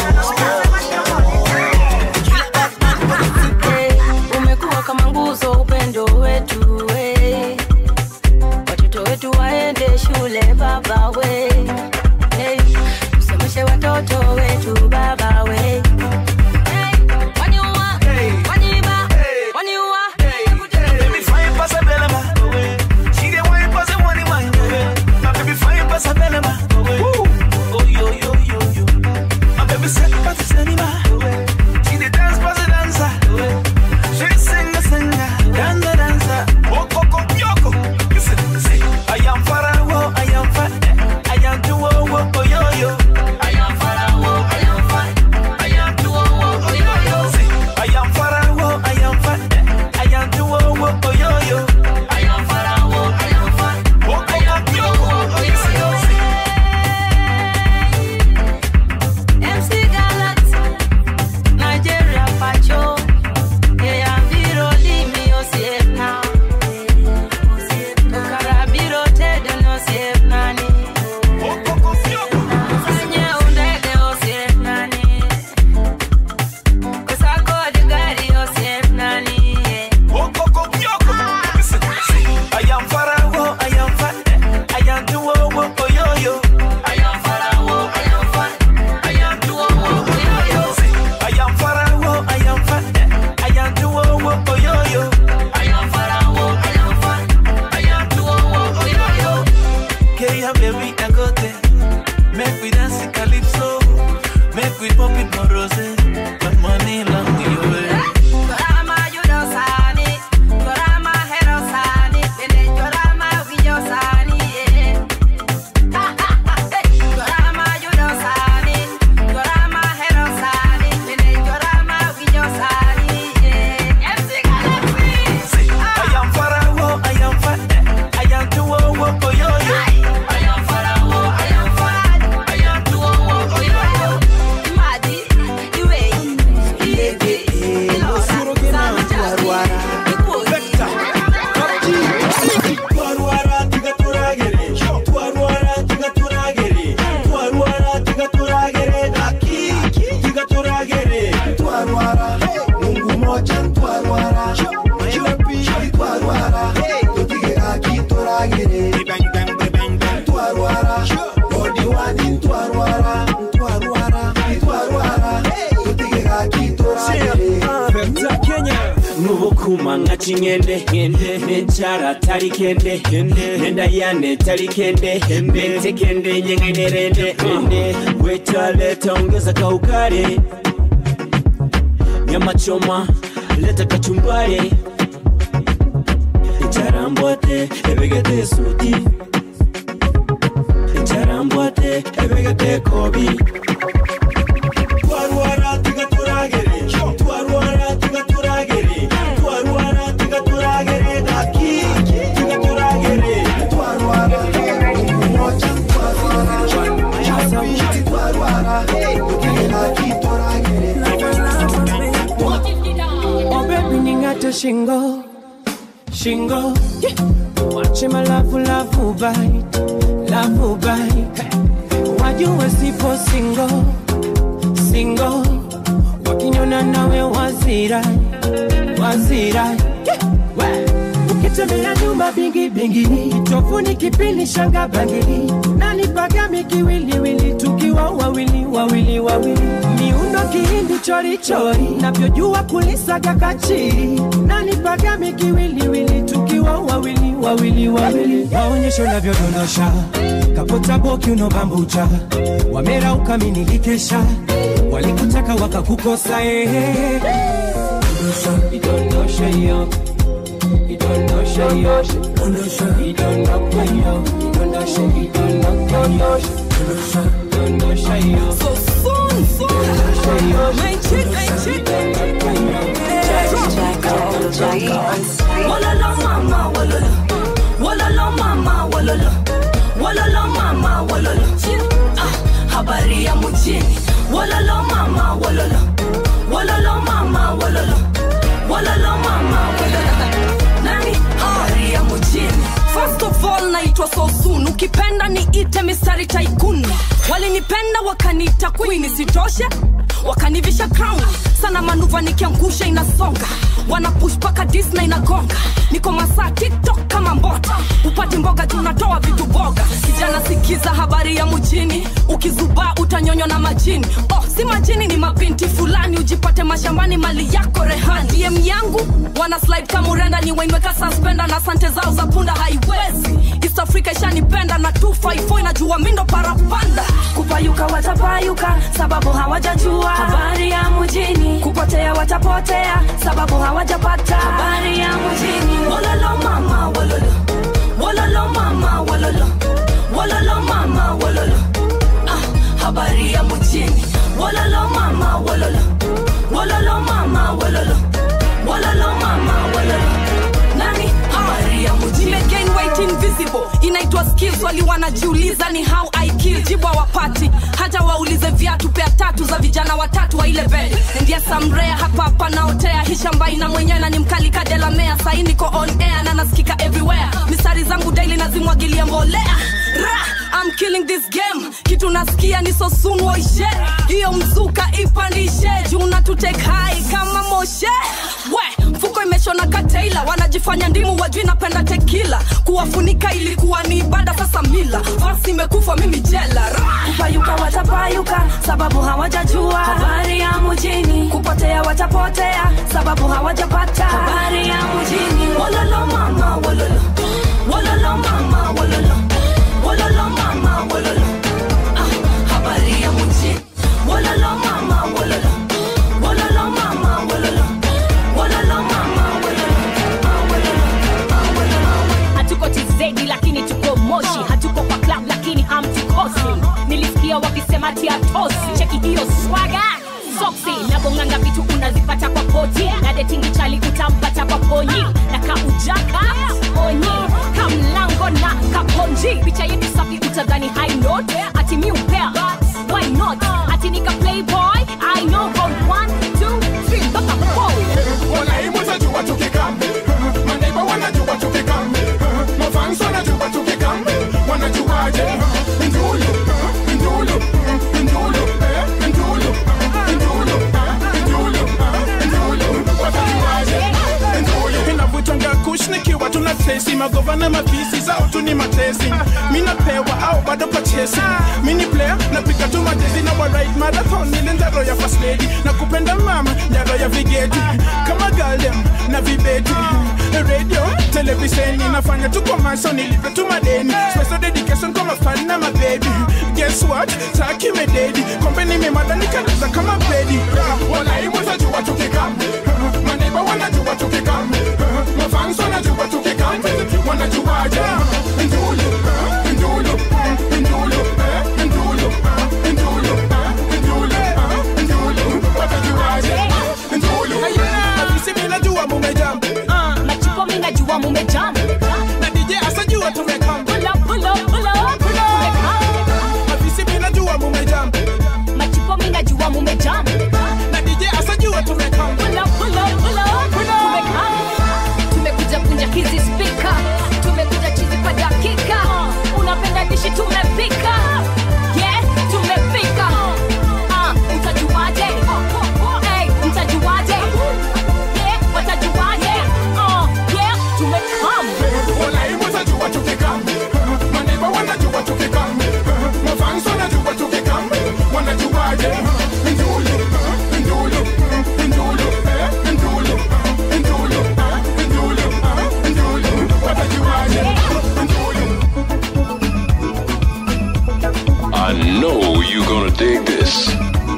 umekuwa kama nguzo upendo wetu we watoto wetu waende shule baba we hey. usomeshe watoto wetu baba we hey. waniua waniiba waniua Baby fine pass a belema. She get wine pass a money wine. My baby fine pass a belema. Oh yo yo yo yo. My baby set pass a cinema. She the dance pass a dancer. She sing a singer. Danza danza. Oh coco yoko. Listen, see. I am Pharaoh. I am fat. I am too oh oh oh yo yo. I am Pharaoh. I am fat. I am too oh oh oh yo yo. See. I am Pharaoh. I am fat. I am too oh oh oh yo yo. I am Pharaoh. I am fat. Oh I am too oh oh oh yo yo. MC Galat, Nigeria Pacho, Eyambiro Limi Osiepna, Karabiro Tedo Nosiepnani, Sanye Undege Osiepnani, Kusako Digari Osiepnani, I am Pharaoh, I am fat, I am too oh oh oh yo yo. I am Pharaoh, I am fat, I am too oh oh oh yo yo. I am Pharaoh, I am fat, I am too oh oh oh yo yo. I am Pharaoh, I am fat, I am too oh oh oh yo yo. Okay, yeah, baby, I got it. Make we dance the calypso, make we pop it more rose, but money long the way. Yorama Yudosani, Yorama Herosani, Bene Yorama Villosani, Yorama Yudosani, Yorama Herosani, Bene Yorama Villosani, MC Galaxy. I am Pharaoh, I am fat, I am too oh oh oh yo yo. I am Pharaoh, I am fat, I am too oh oh oh yo yo. Madi, Iwe, Iebe, Ilora, Twarwara tigaturagere, twarwara tigaturagere, twarwara tigaturagere, aki tigaturagere, twarwara mungu moja twarwara mayopi twarwara tutige aki toragere twarwara odi wadi twarwara twarwara twarwara tutige aki toragere Pepta Kenya Nubukuma nga kingende Nenchara tali kende Nenda yane tali kende Bente kende nyengene rende Wetaleta ongeza kaukare Nyama choma leta kachumbari Charambwate ebegete suti Charambwate ebegete kobi twarwara tigaturagere, twarwara tigaturagere, twarwara tigaturagere, aki tigaturagere, twarwara mungu moja twarwara mayopi twarwara tutige aki toragere Oh baby ningate shingo Shingo Wache malavu lavu bite Lavu bite Wajue sipo single Single Wakinyona nawe wazira Wazira Ukitembea nyumba bingi bingi Tofuni kipindi shanga bangili Nani pagami kiwiliwili Tukiwa wawili wawili wawili Miundo kihindi chori chori Navyojua kulisaga kachiri Nani pagami kiwiliwili Tukiwa wawili wawili wawili Maonyesho navyodondosha Kapota boki unobambucha Wamera ukaminikikesha Walikutaka wakakukosa eh. Idondosha yo Idondosha yo Idondosha yo Idondosha Idondosha Idondosha yo So soon, soon Idondosha yo Main chick, main chick Walala mama, walala. Walala mama, walala. Walala mama, walala. Ah, habari ya mjini wololo mama wololo wololo mama wololo wololo mama wololo nani habari ya mjini First of all naitwa Sosun, ukipenda niite mistari tycoon. Walinipenda wakaniita queen, isitoshe wakanivisha crown. Sana manuva nikiangusha inasonga, wana push paka Disney inagonga. Niko masaa TikTok kama mbota, upati mboga juu natoa vitu boga. Kijana sikiza habari ya mjini, ukizubaa utanyonywa na majini. Oh, si majini ni mabinti fulani, ujipate mashambani mali yako rehani. DM yangu wana slide kama urenda, ni wainweka suspenda na sante zao za punda haiwezi. East Africa ishanipenda na 254 inajua mindo parapanda. Kupayuka watapayuka sababu hawajajua habari ya mjini. Kupotea watapotea sababu hawajapata habari ya mjini. Wololo mama wololo, wololo mama wololo, wololo mama wololo. Ah, habari ya mjini. Wololo mama wololo, wololo mama wololo, wololo mama wololo. Nani habari ya mjini? Nimegain weight invisible inaitwa skills wali wanajiuliza ni how I kill jibu hawapati hata waulize viatu pea tatu za vijana watatu wa ile bed ndiye samrea hapa hapa naotea hii shamba ina mwenyewe na ni mkali kadelamea sahi niko on air na nasikika everywhere misari zangu daily nazimwagilia mbolea Ra! I'm killing this game kitu nasikia ni so soon waishe hiyo mzuka ipandishe juu na tutake high kama moshe we mfuko imeshona kataila wanajifanya ndimu wajui napenda tekila kuwafunika ilikuwa ni ibada sasa mila basi imekufa mimi jela Ra! kupayuka watapayuka sababu hawajajua habari ya mjini kupotea watapotea sababu hawajapata habari ya mjini wololo mama wololo wololo mama wololo wololo mama wololo ah, habari ya mjini wololo mama wololo wololo mama wololo wololo mama wololo hatuko tizedi lakini tuko moshi hatuko kwa club lakini hamtukosi nilisikia wakisema tiatosi cheki hiyo swaga soksi nabonganga vitu unazipata kwa poti na detingi chali utampata kwa ponyi na kaujaka onyi kamlango na kaponji picha yetu safi utadhani high note ati mi upea why not ati nika playboy i know from one two three mpaka four wanaimu tajua tukikambi maneiba wanajua tukikambi mafans wanajua tukikambi wanajuaje ndulu ndulu ndulu eh, ndulu ndulu eh, ndulu eh, ndulu watajuaje ndulu inavutanga kush nikiwa tuna tesi magovana mapisi zao tu ni matesi minapewa au bado pachesi mini player napiga tu majezi na warit marathon ile ndaro ya first lady na kupenda mama ndaro ya vigeti kama galdem na vibeti radio televisheni nafanya tu komaso nilipe tu madeni special dedication kwa mafani na mabebi guess what taki mededi kombe nimemada nikaliza kama bedi wanaimu tajua tukikambi maneiba wanajua tukikambi mafans wanajua tukikambi wanajuaje ndulu ndulu ndulu eh, ndulu ndulu eh, ndulu eh, ndulu watajuaje ndulu Afisi mimi najua mumejam machipo mi najua mumejam na DJ asajua tumekam pull up pull up pull up pull up Afisi mimi najua mumejam machipo mi najua mumejam na DJ asajua tumekam pull up pull up pull up pull up tumekam tumekuja kunja hizi spika tumekuja chizi kwa dakika unapenda dishi tumepika yeah tumepika ah mtajuaje hey mtajuaje yeah watajuaje oh yeah tumekam wanaimu tajua tukikambi maneiba wanajua tukikambi mafans wanajua tukikambi wanajuaje ndulu ndulu ndulu eh, ndulu ndulu eh, ndulu eh, ndulu watajuaje ndulu I know you're gonna dig this.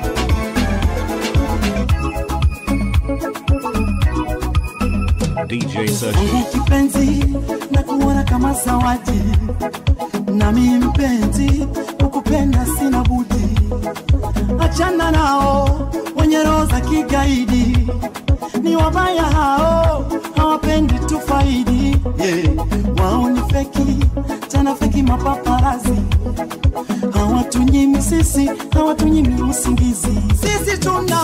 DJ Search. Mungu kipenzi na kuona kama zawadi, nami mpenzi kukupenda sina budi. Achana nao wenye roho za kigaidi, ni wabaya hao, hawapendi tufaidi. Yeah. Wao ni feki tena feki mapaparazi, hawa hawatunyimi sisi hawatunyimi usingizi sisi tuna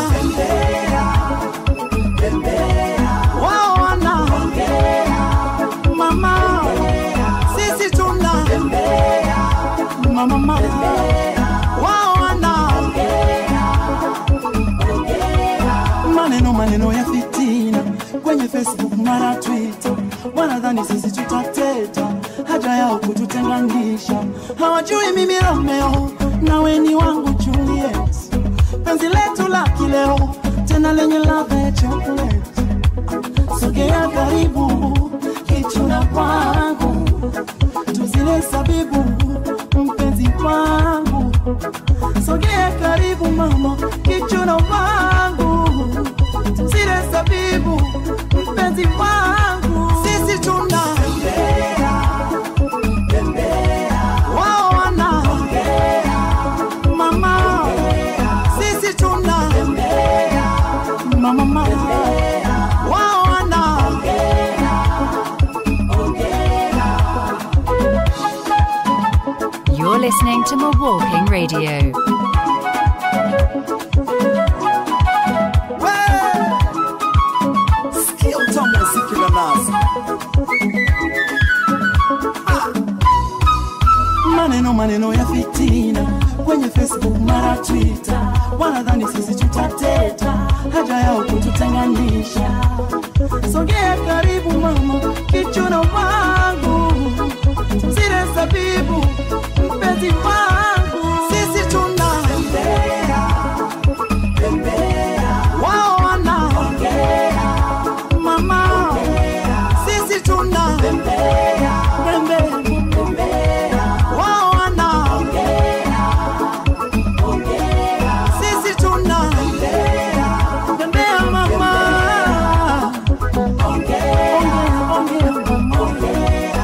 wao wana mama sisi tuna mama mama wao wana maneno maneno ya fitina kwenye facebook mara twitter wanadhani sisi tutateta haja yao kututenganisha hawajui mimi romeo nawe ni wangu juliet penzi letu la kileo tena lenye ladha ya chocolate sogea karibu kichuna kwangu tuzile sabibu mpenzi wangu sogea karibu mama kichuna wangu tuzile sabibu mpenzi wangu sisi tuna wao wana mama sisi tuna mama mama wao wana You're listening to Milwaukee Radio. Sikia utamu wa ziki la nazi. Ah. maneno maneno ya fitina kwenye facebook mara twitter wanadhani sisi tutateta haja yao kututenganisha sogea karibu mama kichuna wangu zile sabibu mpenzi wangu sisi tuna wao wana mama sisi tuna pembe wao wana sisi tuna pembea mama ongea ongea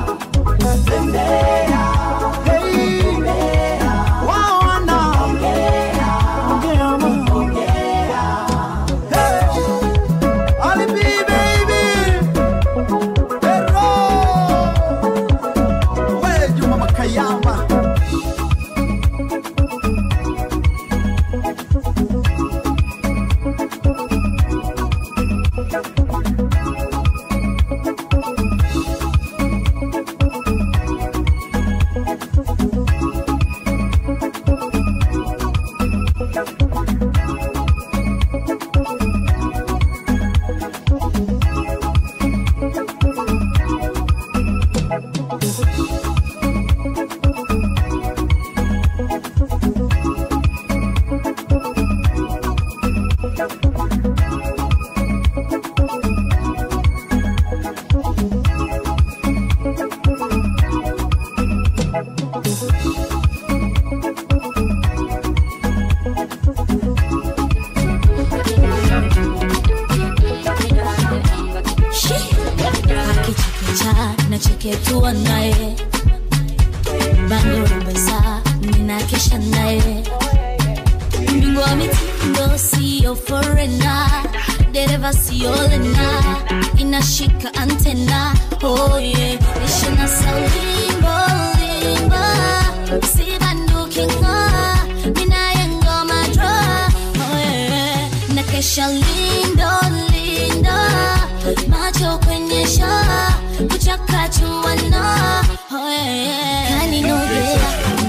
akichekecha nacheketua naye bando rumbesa ninakesha naye mbingu wa mitindo siyo forena dereva siolena inashika antena oye ishina saulimbo limba sibandukinga minaye ngoma dra oye nakesha lindo lindo macho kwenye shaa kuchakachuana kaninogea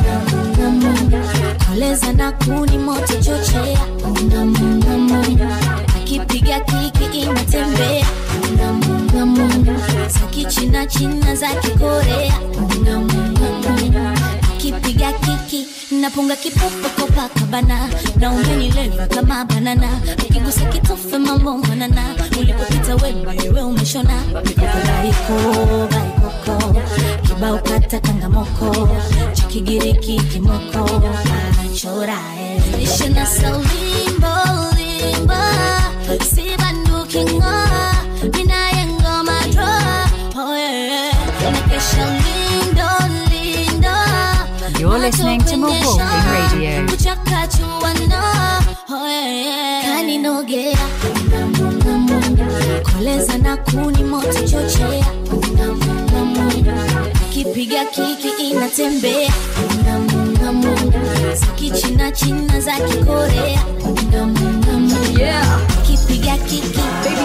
koleza na kuni moto chochea akipiga kiki inatembea za kichina china za kikorea akipiga kiki napunga kipopo kopakabana na umenileva kama banana ukigusa kitofe mambo manana ulipopita wewe umeshona baiko baikoko kibao kata kangamoko cha kigiriki kimoko achorae ishina saulimbo limba sibandukingo minaye ngoma dro oye nakesha lindo lindo You're listening to Milwaukee Radio. kuchakachuana kaninogea koleza na kuni moto chochea kipiga kiki inatembea kichina china za kikorea Yeah. kipiga kiki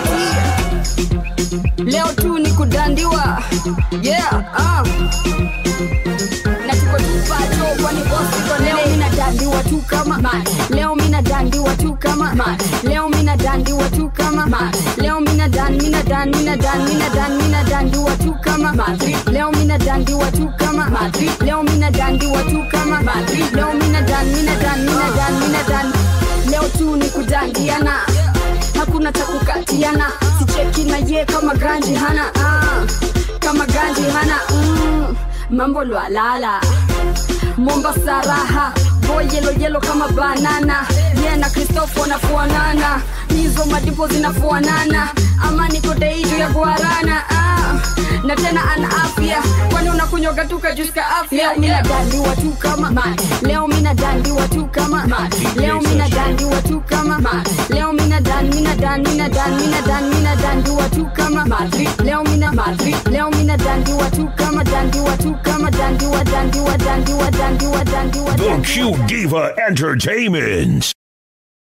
leo tu ni kudandiwa yeah ah. na tuko tupacho kwani bosi kwa leo mina dandiwa tu kama man. leo mina dandiwa tu kama man. leo mina dandiwa tu kama man. leo mina dan mina dan mina dan mina dan mina dandiwa tu kama man. leo mina dandiwa tu kama man. leo mina dandiwa tu kama man. leo mina dan mina dan mina dan mina dan leo tu ni kudandiana hakuna cha kukatiana sicheki na ye kama ganji hana ah, kama ganji hana mm, mambo lwalala mombasa raha boy yelo yelo kama banana ye na kristofo nafuanana hizo madipo zinafuanana ama niko deitu ya guarana ah, na tena ana afya kwani unakunywaga tu kajuska afya leo mina dandiwa tu kama man. leo mina dandiwa tu kama man. leo mina dandiwa tu kama man. leo mina dan mina dan mina dan mina dan mina dandiwa tu kama man. leo mina leo mina dandiwa tu kama dandiwa tu kama dandiwa dandiwa dandiwa dandiwa dandiwa The Q Diva Entertainment.